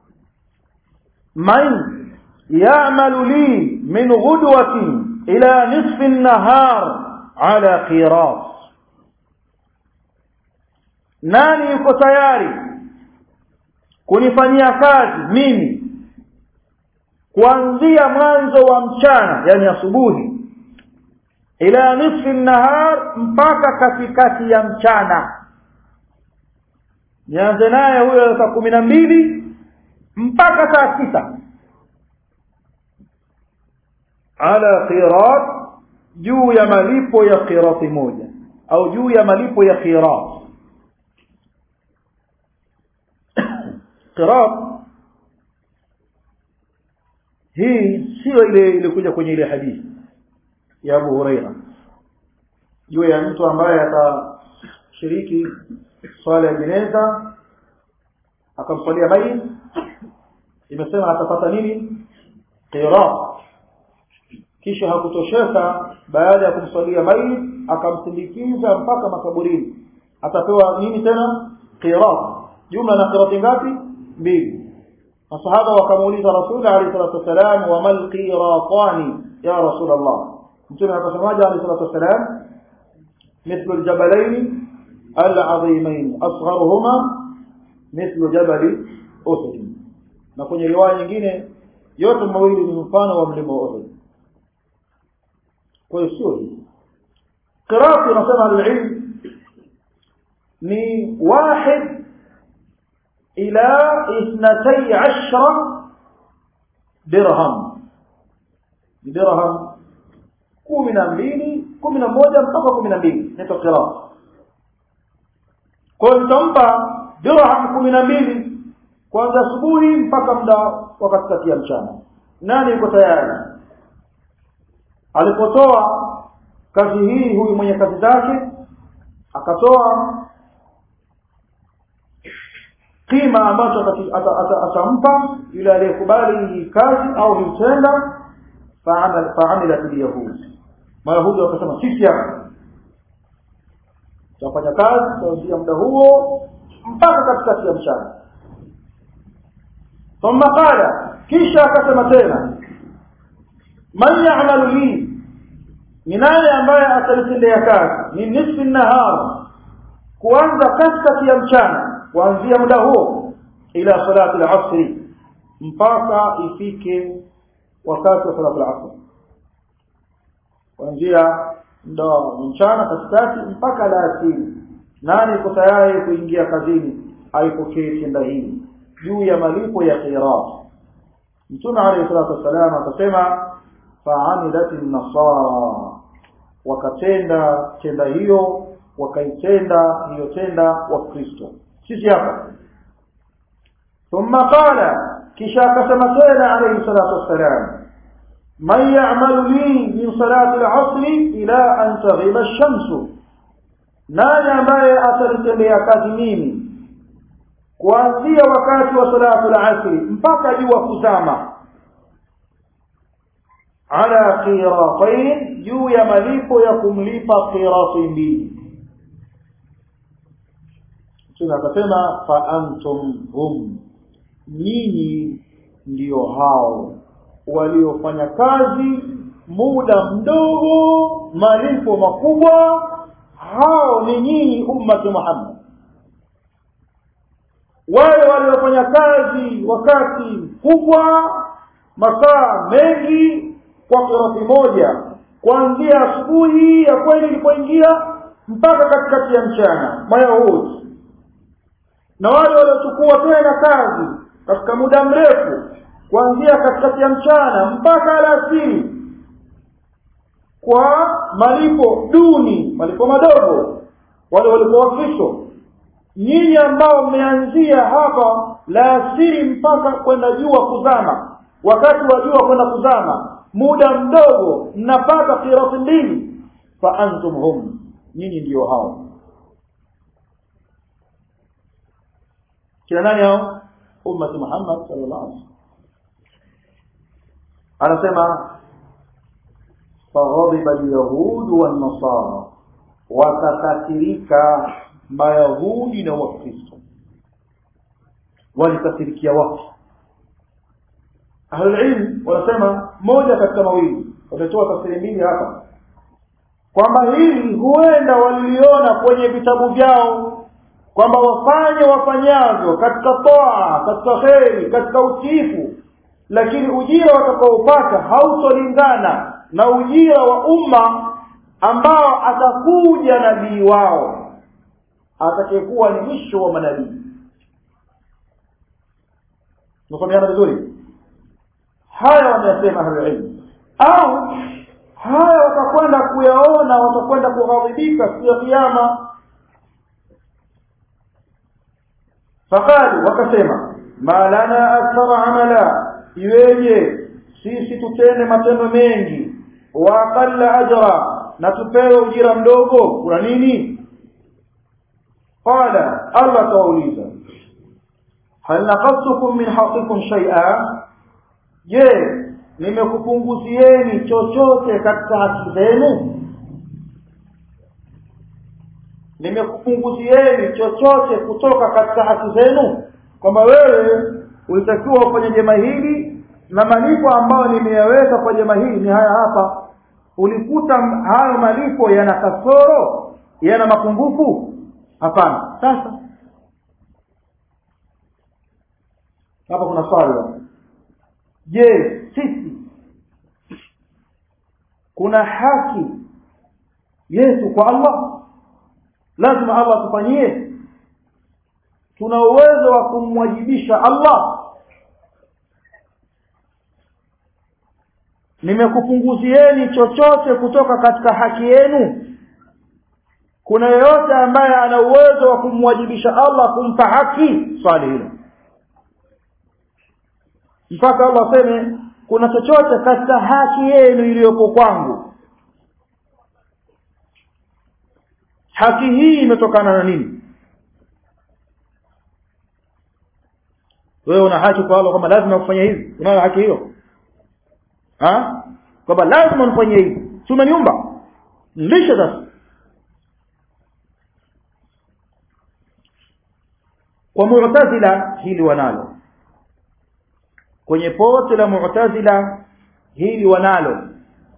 man ya'malu li min ghudwatin ila nisfi an-nahar ala qiras nani yuko tayari kunifanyia kazi mimi kuanzia mwanzo wa mchana yani asubuhi ila nisfi nahar mpaka katikati ya mchana nianze naye huyo saa kumi na mbili mpaka saa sita ala qirat juu ya malipo ya qirati moja au juu ya malipo ya qirat qirat hii sio ile ilikuja kwenye ile hadithi ya Abu Huraira juu ya mtu ambaye atashiriki swala ya jeneza akamswalia mayit imesema atapata nini qirat kisha hakutosheka baada ya kumswalia mayit akamsindikiza mpaka makaburini atapewa nini tena qirat jumla na qirati ngapi mbili masahaba wakamuuliza rasul alayhi salatu wasalam wa mal qiratani ya rasul allah mtume akasemaje alayhi salatu wasalam مثل الجبلين العظيمين أصغرهما mithlu jabali uhud na kwenye riwaya nyingine yote mawili ni mfano wa mlima wa uhud kwa hiyo sio hii qiraatu nasema alilm ni wahid ila ithnatay ashra dirham dirham kumi na mbili kumi na moja mpaka kumi na mbili inaitwa qiraa kwa hiyo nitampa dirham kumi na mbili kwanza asubuhi mpaka muda wa katikati ya mchana nani yuko tayari alipotoa kazi hii huyu mwenye kazi zake akatoa kima ambacho atampa yule aliyekubali hii kazi au hii tenda faamilat lyahudi mayahudi wakasema sisi hapa tutafanya kazi kuanzia muda huo mpaka katikati ya mchana thumma qala kisha akasema tena man ya'malu li ni nani ambaye atanitendea kazi min nisfi nahar kuanza katikati ya mchana kuanzia muda huo ila salati al-asr mpaka ifike wakati wa salati al-asr kuanzia muda wa mchana katikati mpaka alasiri nani yuko tayari kuingia kazini aipokee tenda hii juu ya malipo ya qirat mtume alayhi salatu wasalam akasema faamilat nasara wakatenda tenda hiyo wakaitenda hiyo tenda wa Kristo sisi hapa thumma qala kisha akasema tena alayhi salatu wassalam man ya'malu li min salati al-'asr ila an taghiba ash-shams nani ambaye atanitendea kazi mimi kuanzia wakati wa salatu al-'asr mpaka jua kuzama ala qiratain juu ya malipo ya kumlipa qirati mbili Mtume akasema fa antum hum nyinyi ndio hao waliofanya kazi muda mdogo malipo makubwa hao ni nyinyi ummati Muhammad wale waliofanya kazi wakati mkubwa masaa mengi kwa kirati moja kuanzia asubuhi ya kweli ilipoingia mpaka katikati ya mchana mayahudi na wale waliochukua tena kazi katika muda mrefu kuanzia katikati ya mchana mpaka alasiri kwa malipo duni malipo madogo wale walikuwa wakristo nyinyi ambao mmeanzia hapa la asiri mpaka kwenda jua kuzama wakati wa jua kwenda kuzama muda mdogo mnapata kirati mbili fa antum hum nyinyi ndio hao kina nani hao ummati Muhammad sallallahu alaihi wasallam anasema faghadiba alyahud wan nasara wakakasirika mayahudi na wakristo walikasirikia wapi ahlulilm wanasema moja katika mawili wametoa tafsiri mbili hapa kwamba hili huenda waliliona kwenye vitabu vyao kwamba wafanye wafanyavyo katika toa katika kheri katika utiifu lakini ujira watakaopata hautolingana na ujira wa umma ambao atakuja nabii wao atakayekuwa ni mwisho wa manabii tunafahamana vizuri haya wameyasema ahlulilmu au haya watakwenda kuyaona watakwenda kughadhibika siku ya kiyama faqalu wakasema ma lana akthara amala iweje sisi tutende matendo mengi wa aqalla ajra na tupewe ujira mdogo kuna nini qala allah tawauliza hal naqadtukum min haqikum shay'a je nimekupunguzieni chochote katika haki zenu nimekupunguzieni chochote kutoka katika haki zenu kwamba wewe ulitakiwa ufanye jema hili na malipo ambayo nimeyaweka kwa jema hili ni haya hapa ulikuta hayo malipo yana kasoro yana mapungufu hapana sasa hapa kuna swali je sisi kuna haki yetu kwa Allah lazima Allah atufanyie tuna uwezo wa kumwajibisha Allah nimekupunguzieni chochote kutoka katika haki yenu kuna yeyote ambaye ana uwezo wa kumwajibisha Allah kumpa haki swali hilo mpaka Allah aseme kuna chochote katika haki yenu iliyoko kwangu haki hii imetokana na nini wewe una haki kwa Allah kwamba lazima ufanye hivi unayo haki hiyo ha kwamba lazima nifanye hivi si umeniumba lisha sasa kwa mu'tazila hili wanalo kwenye pote la mu'tazila hili wanalo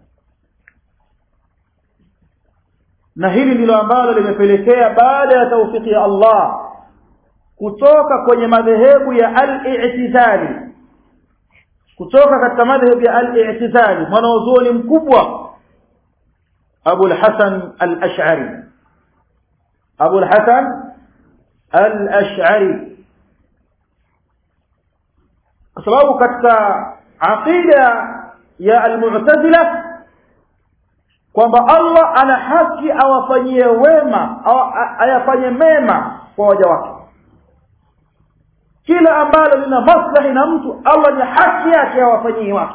na hili ndilo ambalo limepelekea baada ya taufiki ya Allah kutoka kwenye madhehebu ya al-i'tizali kutoka katika madhehebu ya al-i'tizali mwanazuoni mkubwa Abu al-Hasan al-Ash'ari Abu al-Hasan al-Ash'ari kwa sababu katika aqida ya al-Mu'tazila kwamba Allah ana haki awafanyie wema au ayafanye mema kwa waja wake kila ambalo lina maslahi na mtu Allah ni haki yake awafanyie wake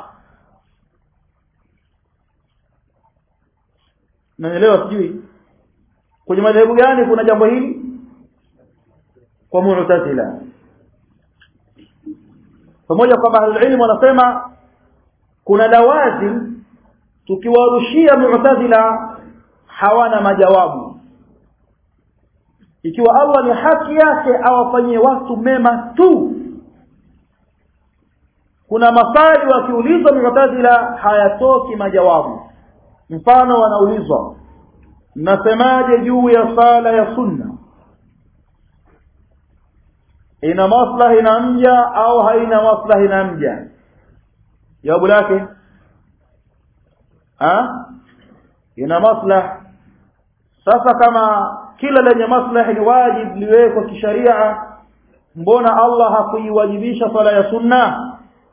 naelewa sijui kwenye madhehebu gani kuna jambo hili kwa mu'tazila pamoja kwamba ahlulilmu wanasema kuna lawazim tukiwarushia mu'tazila hawana majawabu ikiwa Allah ni haki yake awafanyie watu mema tu kuna maswali wakiulizwa mu'tazila hayatoki majawabu mfano wanaulizwa mnasemaje juu ya sala ya sunna ina maslahi na mja au haina maslahi na mja jawabu lake ha ina maslahi sasa kama kila lenye maslahi ni wajib liwekwa kisharia mbona Allah hakuiwajibisha swala ya sunna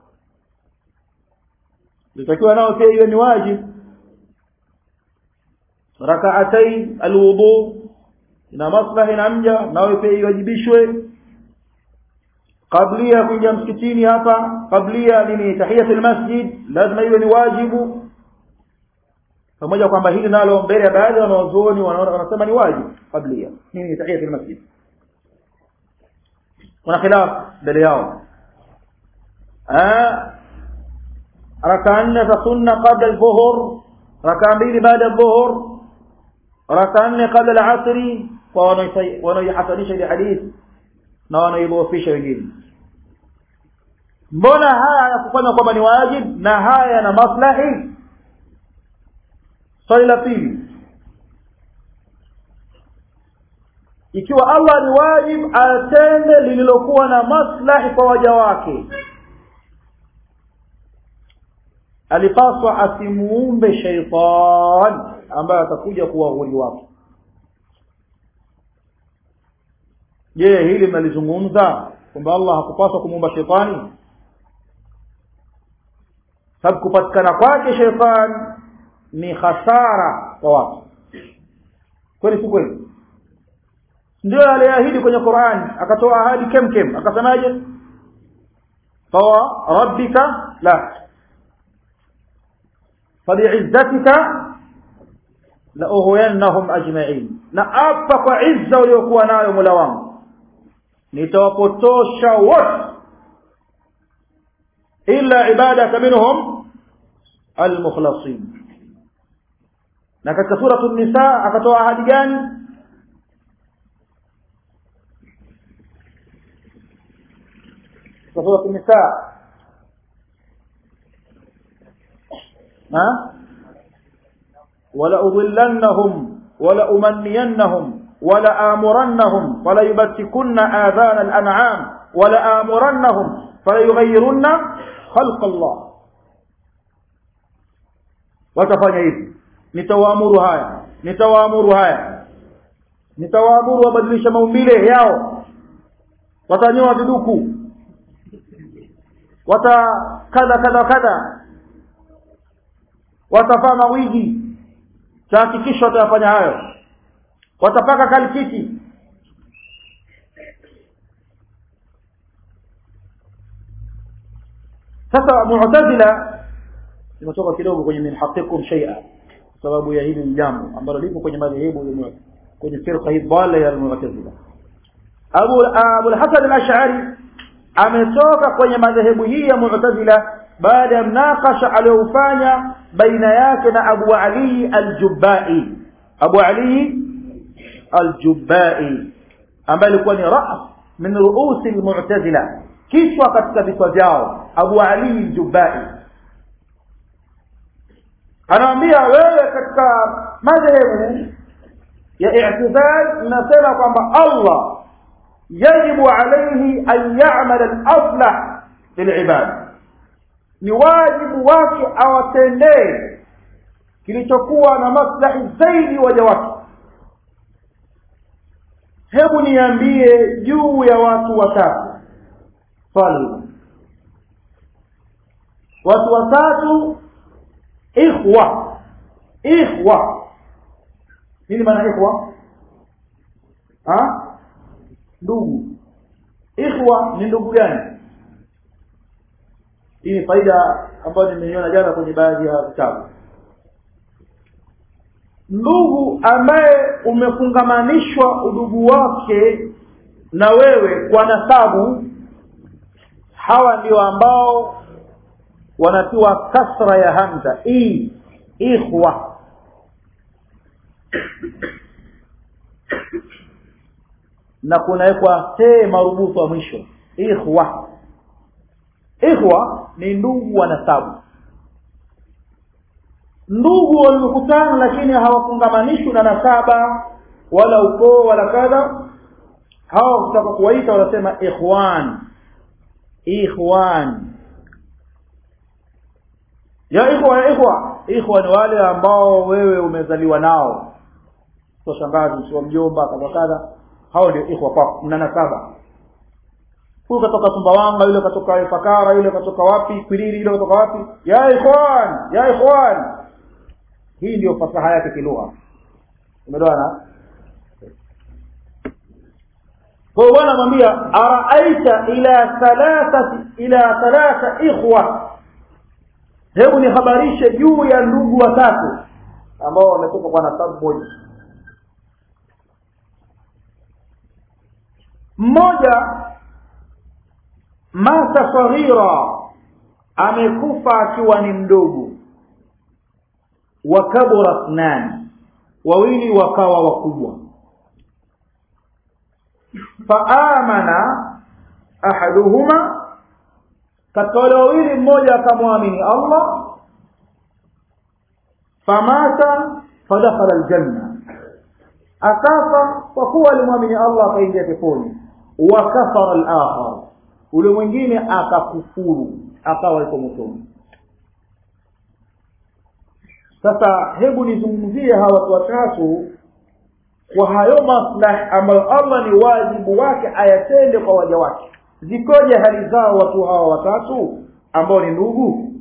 litakiwa nao pia iwe ni wajib rak'atay alwudu ina maslahi na mja nawe pia iwajibishwe qablia kuingia msikitini hapa qablia nini tahiyatul masjid lazima iwe ni wajibu pamoja kwamba hili nalo mbele ya baadhi ya wanazuoni wanaona wanasema ni wajibu qablia nini tahiyatul masjid kuna khilaf mbele yao raka nne za sunna qabla al-dhuhur raka mbili baada al-dhuhur raka nne qabla al-asri kwa wanaoihasanisha ile hadithi na wanaidhoofisha wengine mbona haya yakufanya kwamba ni wajib na haya yana maslahi swali la pili ikiwa Allah ni wajib atende lililokuwa na maslahi kwa waja wake alipaswa asimuumbe shaitan ambaye atakuja kuwa uhuri wake je hili mnalizungumza kwamba Allah hakupaswa kumuumba shetani sababu kupatikana kwake shetani ni hasara kwa watu kweli si kweli ndio aliahidi kwenye Qur'an akatoa ahadi kemkem akasemaje fawa rabbika la fabi'izzatika la ughwiyannahum ajma'in na apa kwa izza uliokuwa nayo Mola wangu nitawapotosha wote illa ibadaka minhum almukhlasin na katika sura an-nisa akatoa ahadi gani sura an-nisa ha wala udhillannahum wala umanniyannahum ولا آمرنهم ولا يبتكن آذان الأنعام ولا آمرنهم fala yughayyirunna khalqa Allah watafanya hivi nitawaamuru haya nitawaamuru haya nitawaamuru wabadilishe maumbile yao watanyoa viduku wata kadha kadha kadha watavaa mawigi tahakikisha watayafanya hayo watapaka kalkiti sasa mu'tazila nimetoka kidogo kwenye minhaqikum shay'a sababu ya hili jambo ambalo lipo kwenye madhehebu kwenye firqa hii dhalla ya mu'tazila Abu Abu al-Hasan al-Ash'ari ametoka kwenye madhehebu hii ya mu'tazila baada ya mnakasha aliofanya baina yake na Abu Ali al-Jubba'i Abu Ali al-Jubba'i ambaye alikuwa ni ras min ru'usi al-mu'tazila kichwa katika vichwa vyao Abu Ali al-Jubba'i anaambia wewe katika madhehebu ya i'tizal nasema kwamba Allah yajibu alayhi an ya'mal al-aslah lil'ibad ni wajibu wake awatendee kilichokuwa na maslahi zaidi waja wake hebu niambie juu ya watu watatu swali watu watatu ikhwa ikhwa nini maana ikhwa ha ndugu ikhwa ni ndugu gani hii ni faida ambayo nimeiona jana kwenye baadhi ya vitabu ndugu ambaye umefungamanishwa udugu wake na wewe kwa nasabu hawa ndio ambao wanatiwa kasra ya hamza i ikhwa na kunawekwa te marubutu wa mwisho ikhwa ikhwa ni ndugu wa nasabu ndugu waliokutana lakini hawafungamanishwi na nasaba wala ukoo wala kadha hawa kutaka kuwaita wanasema ikhwan ikhwan ya ikhwa ya ikhwa ikhwa ni wale ambao wewe umezaliwa nao sio shangazi sio mjomba kadha kadha hao ndio ikhwa kwako mna nasaba huyu katoka Sumbawanga yule katoka Ifakara yule katoka wapi Kwiriri yule katoka wapi ya ikhwan ya ikhwan hii ndio fasaha yake kilugha umeelewana kwa hiyo bwana mwambia araaita ila thalathati ila thalatha ikhwa hebu nihabarishe juu ya ndugu watatu ambao wametoka kwa nasabu moja mmoja mata saghira amekufa akiwa ni mdogo wakabura nani wawili wakawa wakubwa faamana ahaduhuma katika wale wawili mmoja akamwamini Allah famata fadakhala aljanna akafa kwa kuwa alimwamini Allah akaingia peponi wa kafara al-akhar ule mwingine akakufuru akawa yuko motoni sasa hebu nizungumzie hawa watu watatu kwa hayo maslahi ambayo Allah ni wajibu wake ayatende kwa waja wake zikoje hali zao watu hawa watatu ambao ni ndugu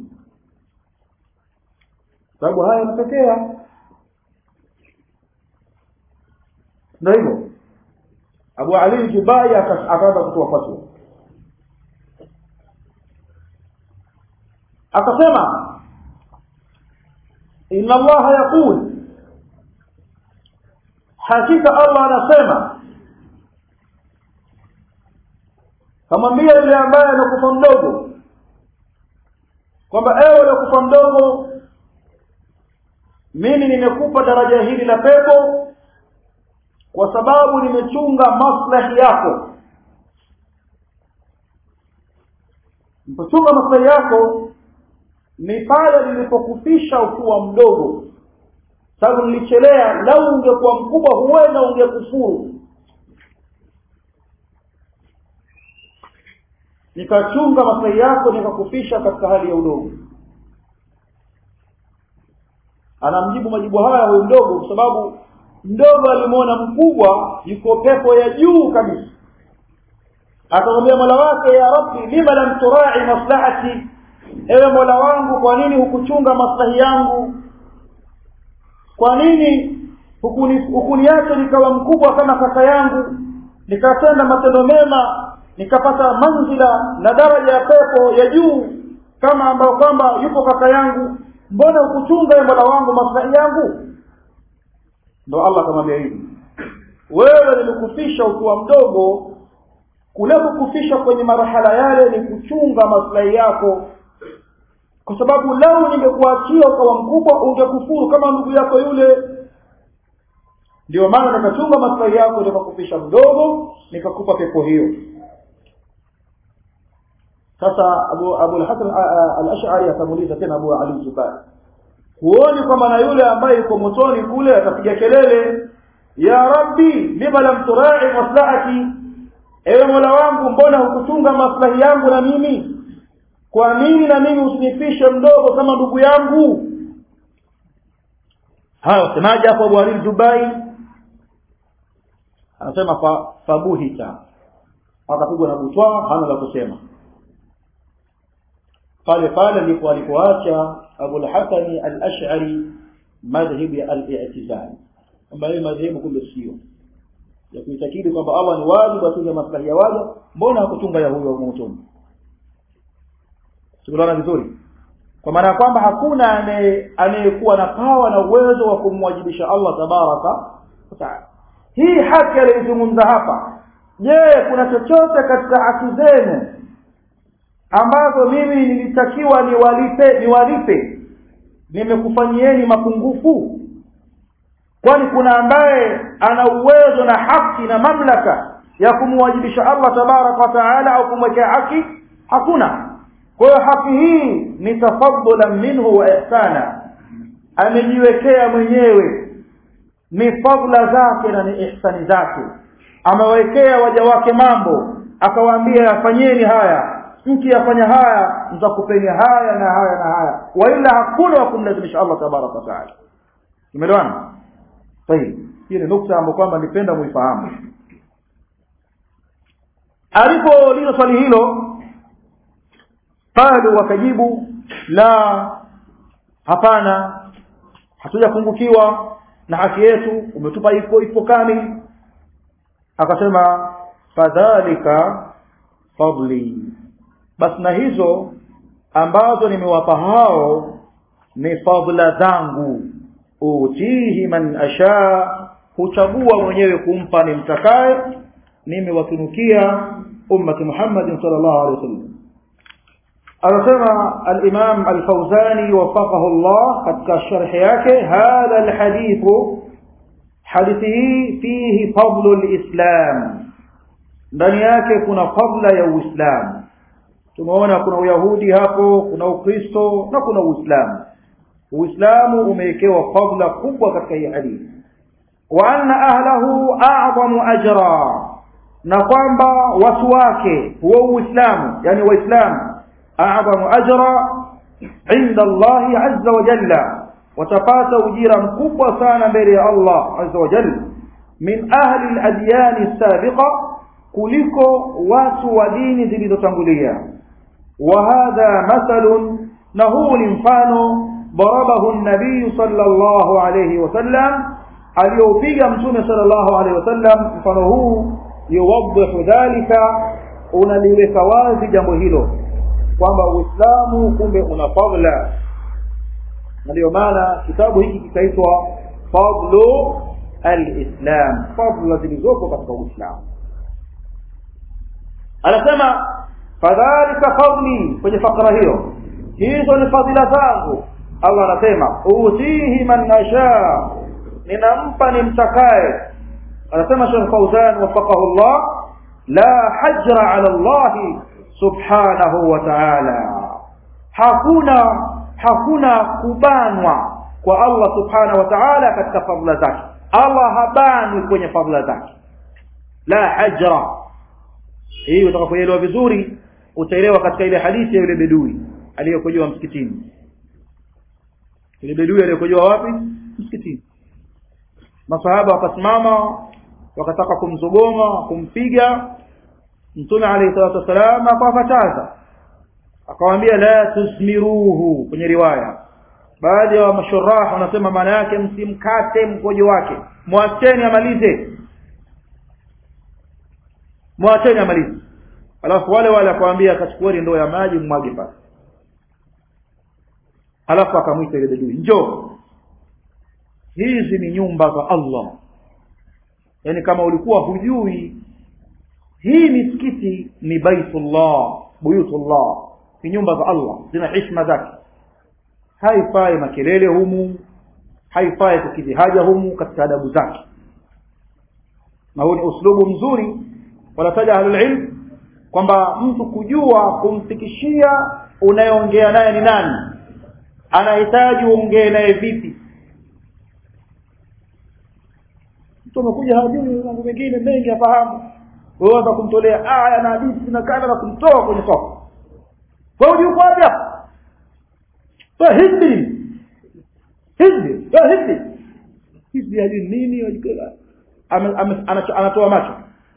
sababu haya yanatokea ndio hivyo Abu Ali Jubai akaanza kutoa fatwa akasema inna Allah yaqul hakika Allah anasema kamwambia yule ambaye amekufa mdogo kwamba ewe uliokufa mdogo mimi nimekupa daraja hili la pepo kwa sababu nimechunga maslahi yako mpochunga maslahi yako ni pale nilipokufisha ukiwa mdogo sababu nilichelea lau ungekuwa mkubwa huenda ungekufuru nikachunga maslahi yako nikakufisha katika hali ya udogo anamjibu majibu haya huyu mdogo kwa sababu mdogo alimwona mkubwa yuko pepo ya juu kabisa akamwambia mola wake ya rabbi lima lam turai maslahati ewe mola wangu kwa nini hukuchunga maslahi yangu kwa nini hukuni hukuniacha nikawa mkubwa kama kaka yangu nikatenda matendo mema nikapata manzila na daraja ya pepo ya juu kama ambayo kwamba yupo kaka yangu mbona ukuchunga ya mola wangu maslahi yangu ndo allah akamwambia hivi wewe nilikufisha ukiwa mdogo kule kukufisha kwenye marhala yale ni kuchunga maslahi yako kwa sababu lau ningekuachia ukawa mkubwa ungekufuru kama ndugu yako yule ndio maana nikachunga maslahi yako nikakufisha mdogo nikakupa pepo hiyo sasa abu abu al-hasan al-ash'ari atamuuliza tena abu ali zubair huoni kwamba na yule ambaye yuko motoni kule atapiga kelele ya rabbi lima lam turai maslahati ewe mola wangu mbona hukuchunga maslahi yangu na mimi kwa nini na mimi usinifishe mdogo kama ndugu yangu haya wasemaje hapo abu ali zubai anasema fa, fabuhita akapigwa na butwa hana la kusema pale pale ndipo alipoacha Abu al-Hasan al-Ash'ari madhhabi ya al-i'tizal kwamba hii madhehebu kumbe sio ya kuitakidi kwamba Allah ni wajibu atunge maslahi ya waja mbona hakutunga ya huyo motoni tunaona vizuri kwa maana kwamba hakuna anayekuwa na pawa na uwezo wa kumwajibisha Allah tabaraka wa taala hii haki aliyozungumza hapa je kuna chochote katika haki zenu ambazo mimi nilitakiwa niwalipe niwalipe nimekufanyieni mapungufu kwani kuna ambaye ana uwezo na haki na mamlaka ya kumwajibisha Allah tabarak wa taala au kumwekea haki hakuna kwa hiyo haki hii ni tafaddulan minhu wa ihsana amejiwekea mwenyewe ni fadla zake na ni ihsani zake amewekea waja wake mambo akawaambia yafanyeni haya mkiyafanya haya nitakupeni haya na haya na haya waila hakuna wa kumlazimisha Allah tabaraka wa taala umeelewana sahihi hii ni nukta ambayo kwamba nipenda muifahamu alipouliza swali hilo qalu wakajibu la hapana hatujapungukiwa na haki yetu umetupa ipo ipo kamili akasema fadhalika fadli basi na hizo ambazo nimewapa hao ni fadla zangu utihi man asha huchagua mwenyewe kumpa nimtakaye nimewatunukia ummati Muhammad sallallahu alaihi wasallam anasema al-Imam al-Fawzani wafaqahu Allah katika sharh yake hadha al-hadith hadithi hii fihi fadlu al-Islam ndani yake kuna fadla ya Uislamu tumeona kuna Uyahudi hapo kuna Ukristo na kuna Uislamu Uislamu umewekewa fadla kubwa katika hii hadithi wa anna ahlahu a'zamu ajra na kwamba watu wake huo Uislamu yani Waislamu a'zamu ajra inda Allah azza wa jalla watapata ujira mkubwa sana mbele ya Allah azza wa jalla min ahli al-adyan as-sabiqa kuliko watu wa dini zilizotangulia wa hadha mathalun na huu ni mfano ضربه النبي صلى الله عليه وسلم aliyoupiga mtume sallallahu alaihi wasallam mfano huu yuwaddihu dhalika unaliweka wazi jambo hilo kwamba uislamu kumbe una fadla na ndio maana kitabu hiki kikaitwa fadlu alislam fadla zilizoko katika uislamu anasema fadhalika fadli kwenye fakra hiyo hizo ni fadhila zangu Allah anasema utihi man nasha ninampa nimtakaye anasema Sheikh Fauzan wafaqahu Allah la hajra ala Allah subhanahu wa ta'ala hakuna hakuna kubanwa kwa Allah subhanahu wa ta'ala katika fadhila zake Allah habanwi kwenye fadhila zake la hajra hii utakapoelewa vizuri utaelewa katika ile hadithi ya yule bedui aliyokojoa msikitini yule bedui aliyokojoa wapi msikitini masahaba wakasimama wakataka kumzogoma kumpiga mtume alayhi salatu wasalam akawakataza akawaambia la tusmiruhu kwenye riwaya baadhi ya mashurah wanasema maana yake msimkate mkojo wake mwacheni amalize mwacheni amalize alafu wale wale akawaambia akachukueni ndoo ya maji mmwage pale alafu akamwita ile bedui njoo hizi ni nyumba za Allah yani kama ulikuwa hujui hii misikiti ni baitullah buyutullah ni nyumba za Allah zina heshima zake haifai makelele humu haifai kukidhi haja humu katika adabu zake na huu ni uslubu mzuri wanataja ahlul ilm kwamba mtu kujua kumfikishia unayeongea naye ni nani anahitaji uongee naye vipi mtu amekuja hajui mambo mengine mengi afahamu wewe unataka kumtolea aya na hadithi na kadha na kumtoa kwenye soko wewe uko wapi hapa wewe hizbi hizbi wewe hizbi hizbi hajui nini wajikela anatoa macho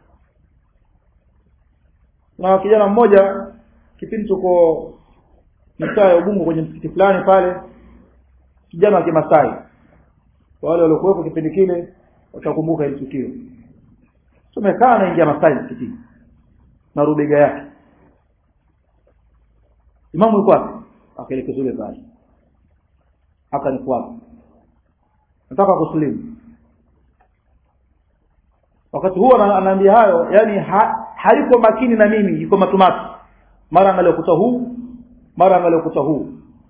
na kijana mmoja kipindi tuko mitaa ya Ubungo kwenye msikiti fulani pale kijana wa Kimasai wale waliokuwepo kipindi kile watakumbuka hili tukio tumekaa naingia Masai msikitini na rubega yake imamu yuko wapi akaelekeza yule pale akanifuata nataka kuslimu wakati huo anaambia hayo yani ha, hayuko makini na mimi yuko matumatu mara angalia ukuta huu mara angalia ukuta huu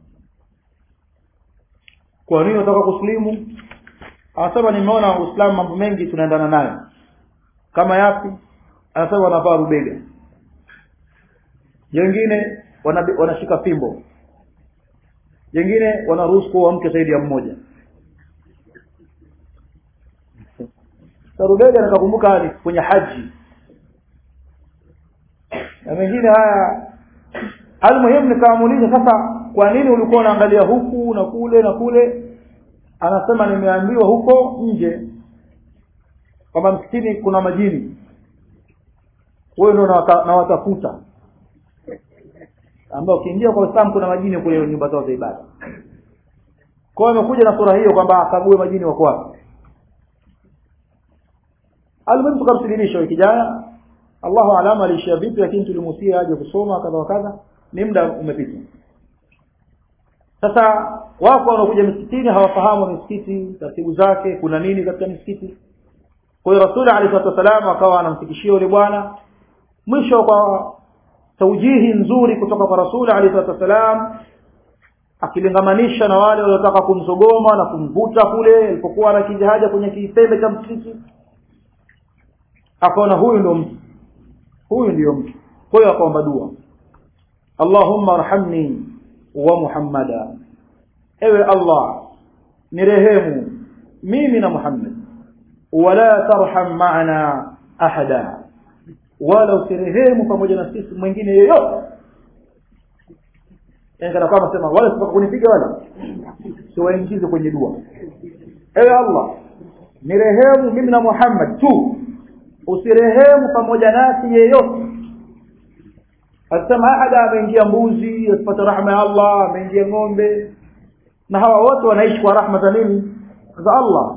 kwa nini nataka kuslimu anasema nimeona uislamu mambo mengi tunaendana nayo kama yapi anasema wanavaa rubega wengine wanashika fimbo wengine wanaruhusu kuwa mke zaidi ya mmoja sarubega nikakumbuka ni kwenye haji na mengine haya almuhimu nikaamuliza sasa kwa nini ulikuwa unaangalia huku na kule na kule anasema nimeambiwa huko nje kwamba msikitini kuna majini wewe ndio nawatafuta ambao ukiingia kwa Uislamu kuna majini kule nyumba zao za ibada kwa hiyo amekuja na sura hiyo kwamba akague majini wako wapi Alimuhimu tukamsilimisha huyo kijana Allahu alama aliishia vipi lakini tulimusia aje kusoma kadha wa kadha ni muda umepita sasa wako wanakuja misikitini hawafahamu misikiti taratibu zake kuna nini katika misikiti kwa hiyo Rasul alayhi salatu wasallam akawa anamfikishia yule bwana mwisho kwa taujihi nzuri kutoka kwa Rasul alayhi salatu wasallam akilingamanisha na wale waliotaka kumsogoma na kumvuta kule alipokuwa anakija haja kwenye kisembe cha msikiti akaona huyu ndio mtu huyu ndio mtu kwa hiyo akaomba dua Allahumma arhamni wa Muhammada ewe Allah nirehemu mimi na Muhammad wala tarham ma'ana ahada wala usirehemu pamoja na sisi mwingine yeyote yani kana kwamba sema wala sitaka kunipiga wala siwaingize kwenye dua ewe Allah nirehemu mimi na Muhammad tu usirehemu pamoja nasi yeyote asema ahada ameingia mbuzi asipata rahma ya Allah ameingia ng'ombe na hawa wote wanaishi kwa rahma za nini za Allah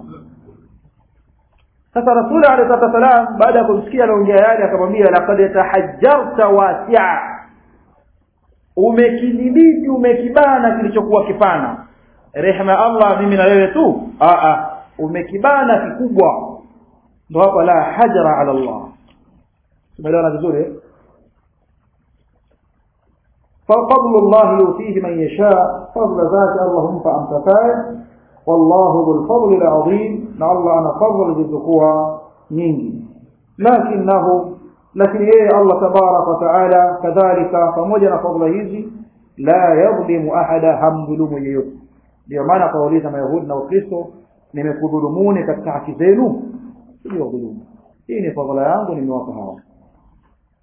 sasa rasul alayhi wasallam baada ya kumsikia anaongea yale akamwambia laqad tahajjarta wasi'a umekidhibiti umekibana kilichokuwa kipana rehema ya Allah mimi na wewe tu a a umekibana kikubwa ndo hapa la hajra ala Allah tumeelewana vizuri ففضل الله يؤتيه من يشاء فضل ذات اللهم فأنت فاعل والله ذو الفضل العظيم لعل أنا فضل ذكوها نينجي لكنه لكن إيه الله تبارك وتعالى كذلك فمجن فضل هذي لا يظلم أحدا هم ظلم يوت ndio maana kauliza mayahudi na wakristo nimekudhulumuni katika haki zenu sio dhulumu hii ni fadhila yangu nimewapa hawa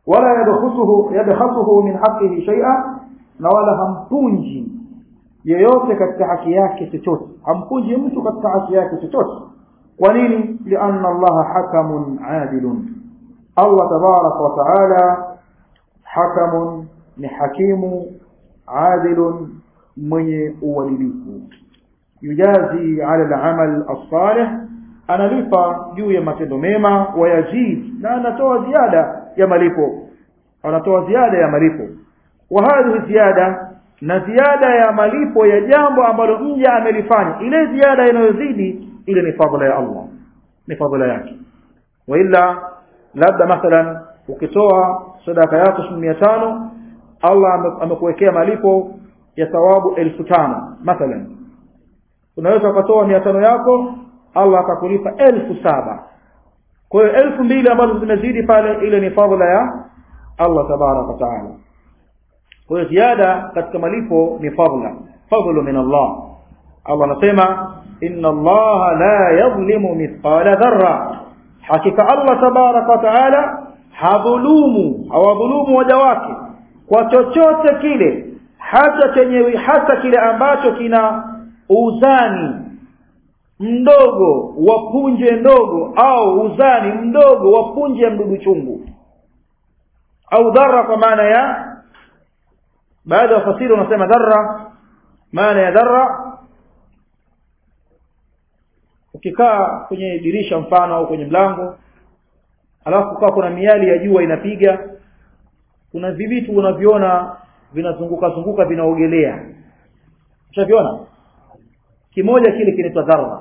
wala yadkhusuhu yadkhusuhu min haqqihi shay'a na wala hampunji yeyote katika haki yake chochote hampunji mtu katika haki yake chochote kwa nini lianna allaha hakamun adilun allah tabaraka wa taala hakamun ni hakimu adilun mwenye uadilifu yujazi ala al-amal as-salih analipa juu ya matendo mema wayazid na anatoa ziada ya malipo anatoa ziada ya malipo wa hadhihi ziada na ziada ya malipo ya jambo ambalo mja amelifanya ile ziada inayozidi ile ni fadhila ya Allah ni fadhila yake wa illa labda mathalan ukitoa sadaka yako shilingi tano Allah amekuwekea malipo ya thawabu elfu tano mathalan unaweza ukatoa mia tano yako Allah akakulipa elfu saba kwa hiyo elfu mbili ambazo zimezidi pale ile ni fadhila ya Allah tabaraka wa taala kwa hiyo ziada katika malipo ni fadhila fadhlu min Allah Allah anasema inna Allah la yadhlimu mithqala dharra hakika Allah tabaraka wa taala hadhulumu hawadhulumu waja wake kwa chochote kile hata chenye hata kile ambacho kina uzani mdogo wa punje ndogo au uzani mdogo wa punje ya mdudu chungu au dharra kwa maana ya baadhi ya wafasiri wanasema dharra maana ya dharra ukikaa kwenye dirisha mfano au kwenye mlango alafu kwa kuna miali ya jua inapiga kuna vivitu unaviona vinazunguka zunguka vinaogelea ushaviona kimoja kile kinaitwa dharra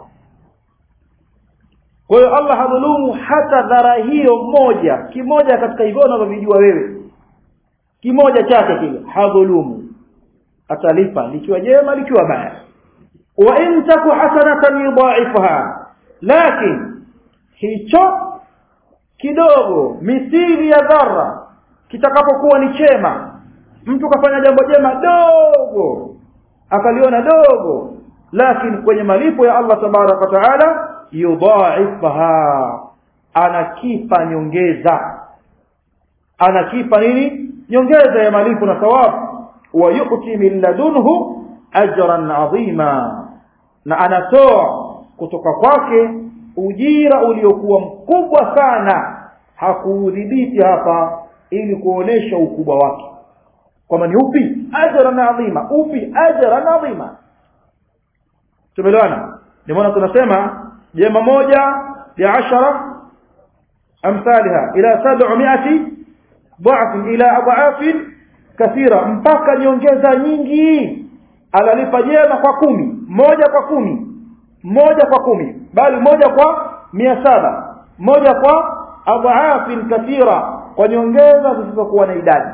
kwa hiyo Allah hadhulumu hata dhara hiyo moja kimoja katika hivyo unavyovijua wewe kimoja chake kile hadhulumu atalipa likiwa jema likiwa baya wa in taku hasanatan yudha'ifha lakin hicho kidogo mithili ya dharra kitakapokuwa ni chema mtu kafanya jambo jema dogo akaliona dogo lakini kwenye malipo ya Allah tabaraka taala yudha'ifha anakipa nyongeza anakipa nini nyongeza ya malipo na thawabu wa yu'ti min ladunhu ajran 'azima na anatoa kutoka kwake ujira uliokuwa mkubwa sana hakuudhibiti hapa ili kuonesha ukubwa wake kwamba ni upi ajran 'azima upi ajran 'azima tumeelewana ndio maana tunasema jema moja ya ashara amsalha ila 700 ضعف الى اضعاف kathira mpaka nyongeza nyingi alalipa jema kwa kumi moja kwa kumi moja kwa kumi bali moja kwa mia saba moja kwa adhaafin kathira kwa nyongeza zisizokuwa na idadi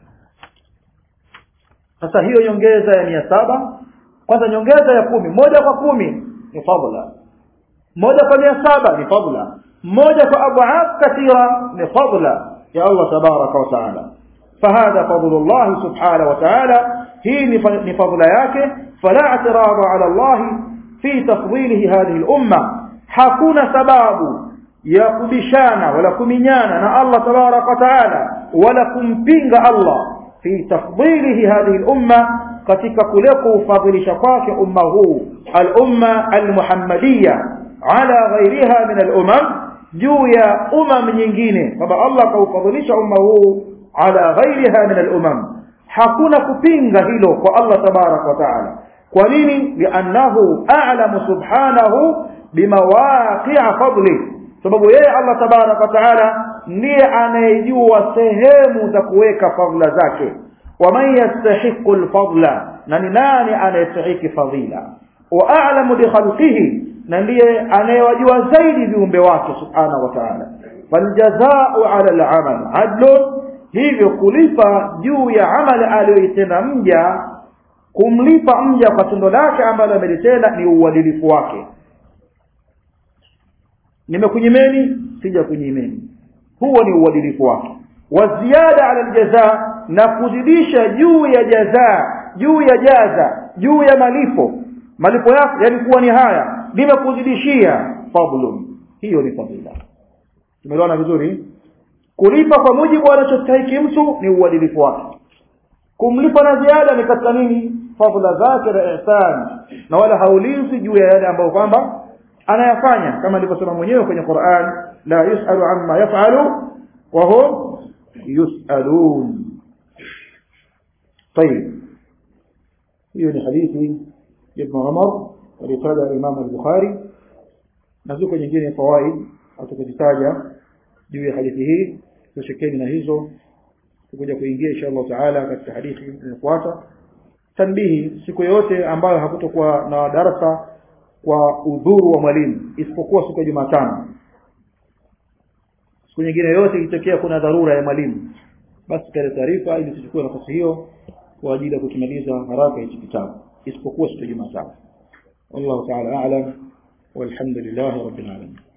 sasa hiyo nyongeza ya mia saba kwanza nyongeza ya kumi moja kwa kumi ni fadla moja kwa mia saba ni fadla moja kwa adhaaf kathira ni fadla يا الله تبارك وتعالى فهذا فضل الله سبحانه وتعالى هي فضل yake فلا اعتراض على الله في تفضيله هذه الأمة hakuna sababu ya kubishana wala kuminyana na Allah tabarak wa taala wala kumpinga Allah fi tafdilihi hadhihi al-umma katika kule kuufadhilisha kwake umma huu al-umma al-muhammadiyya ala ghayriha min al-umam juu ya umam nyingine kwamba Allah kaufadhilisha umma huu ala ghairiha min al-umam hakuna kupinga hilo kwa Allah tabarak wa taala kwa nini li'annahu a'lamu subhanahu bimawaqi'a fadli sababu yeye Allah tabarak wa taala ndiye anayejua sehemu za kuweka fadhila zake waman yastahiqu al-fadla na ni nani anayestahiki fadhila wa a'lamu bi khalqihi na ndiye anayewajua zaidi viumbe wake subhanahu wa ta'ala faljazaa'u 'ala al-'amal 'adlun hivyo kulipa juu ya amali aliyoitenda mja kumlipa mja kwa tendo lake ambalo amelitenda ni uadilifu wake nimekunyimeni sija kunyimeni huo ni uadilifu wake waziada ala aljaza na kuzidisha juu ya jaza juu ya jaza juu ya malipo malipo yako yalikuwa ni haya nimekuzidishia fadlun hiyo ni fadhila tumeelewana vizuri kulipa kwa mujibu anachostahiki mtu ni uadilifu wake kumlipa na ziada ni katika nini fadhila zake na ihsan na wala haulizi juu ya yale ambayo kwamba anayafanya kama alivyosema mwenyewe kwenye Qur'an la yusalu amma yaf'alu wa hum yusalun طيب hiyo ni hadithi ya Ibn Umar alitaja Imam al-Bukhari na ziko nyingine fawaid atakazitaja juu ya hadithi hii tushikeni na hizo tukuja kuingia insha Allah taala katika hadithi inayofuata tanbihi siku yote ambayo hakutokuwa na darasa kwa udhuru wa mwalimu isipokuwa siku ya Jumatano siku nyingine yote ikitokea kuna dharura ya mwalimu basi kale taarifa ili tuchukue nafasi hiyo kwa ajili ya kutumaliza haraka hichi kitabu isipokuwa siku ya Jumatano والله تعالى أعلم والحمد لله رب العالمين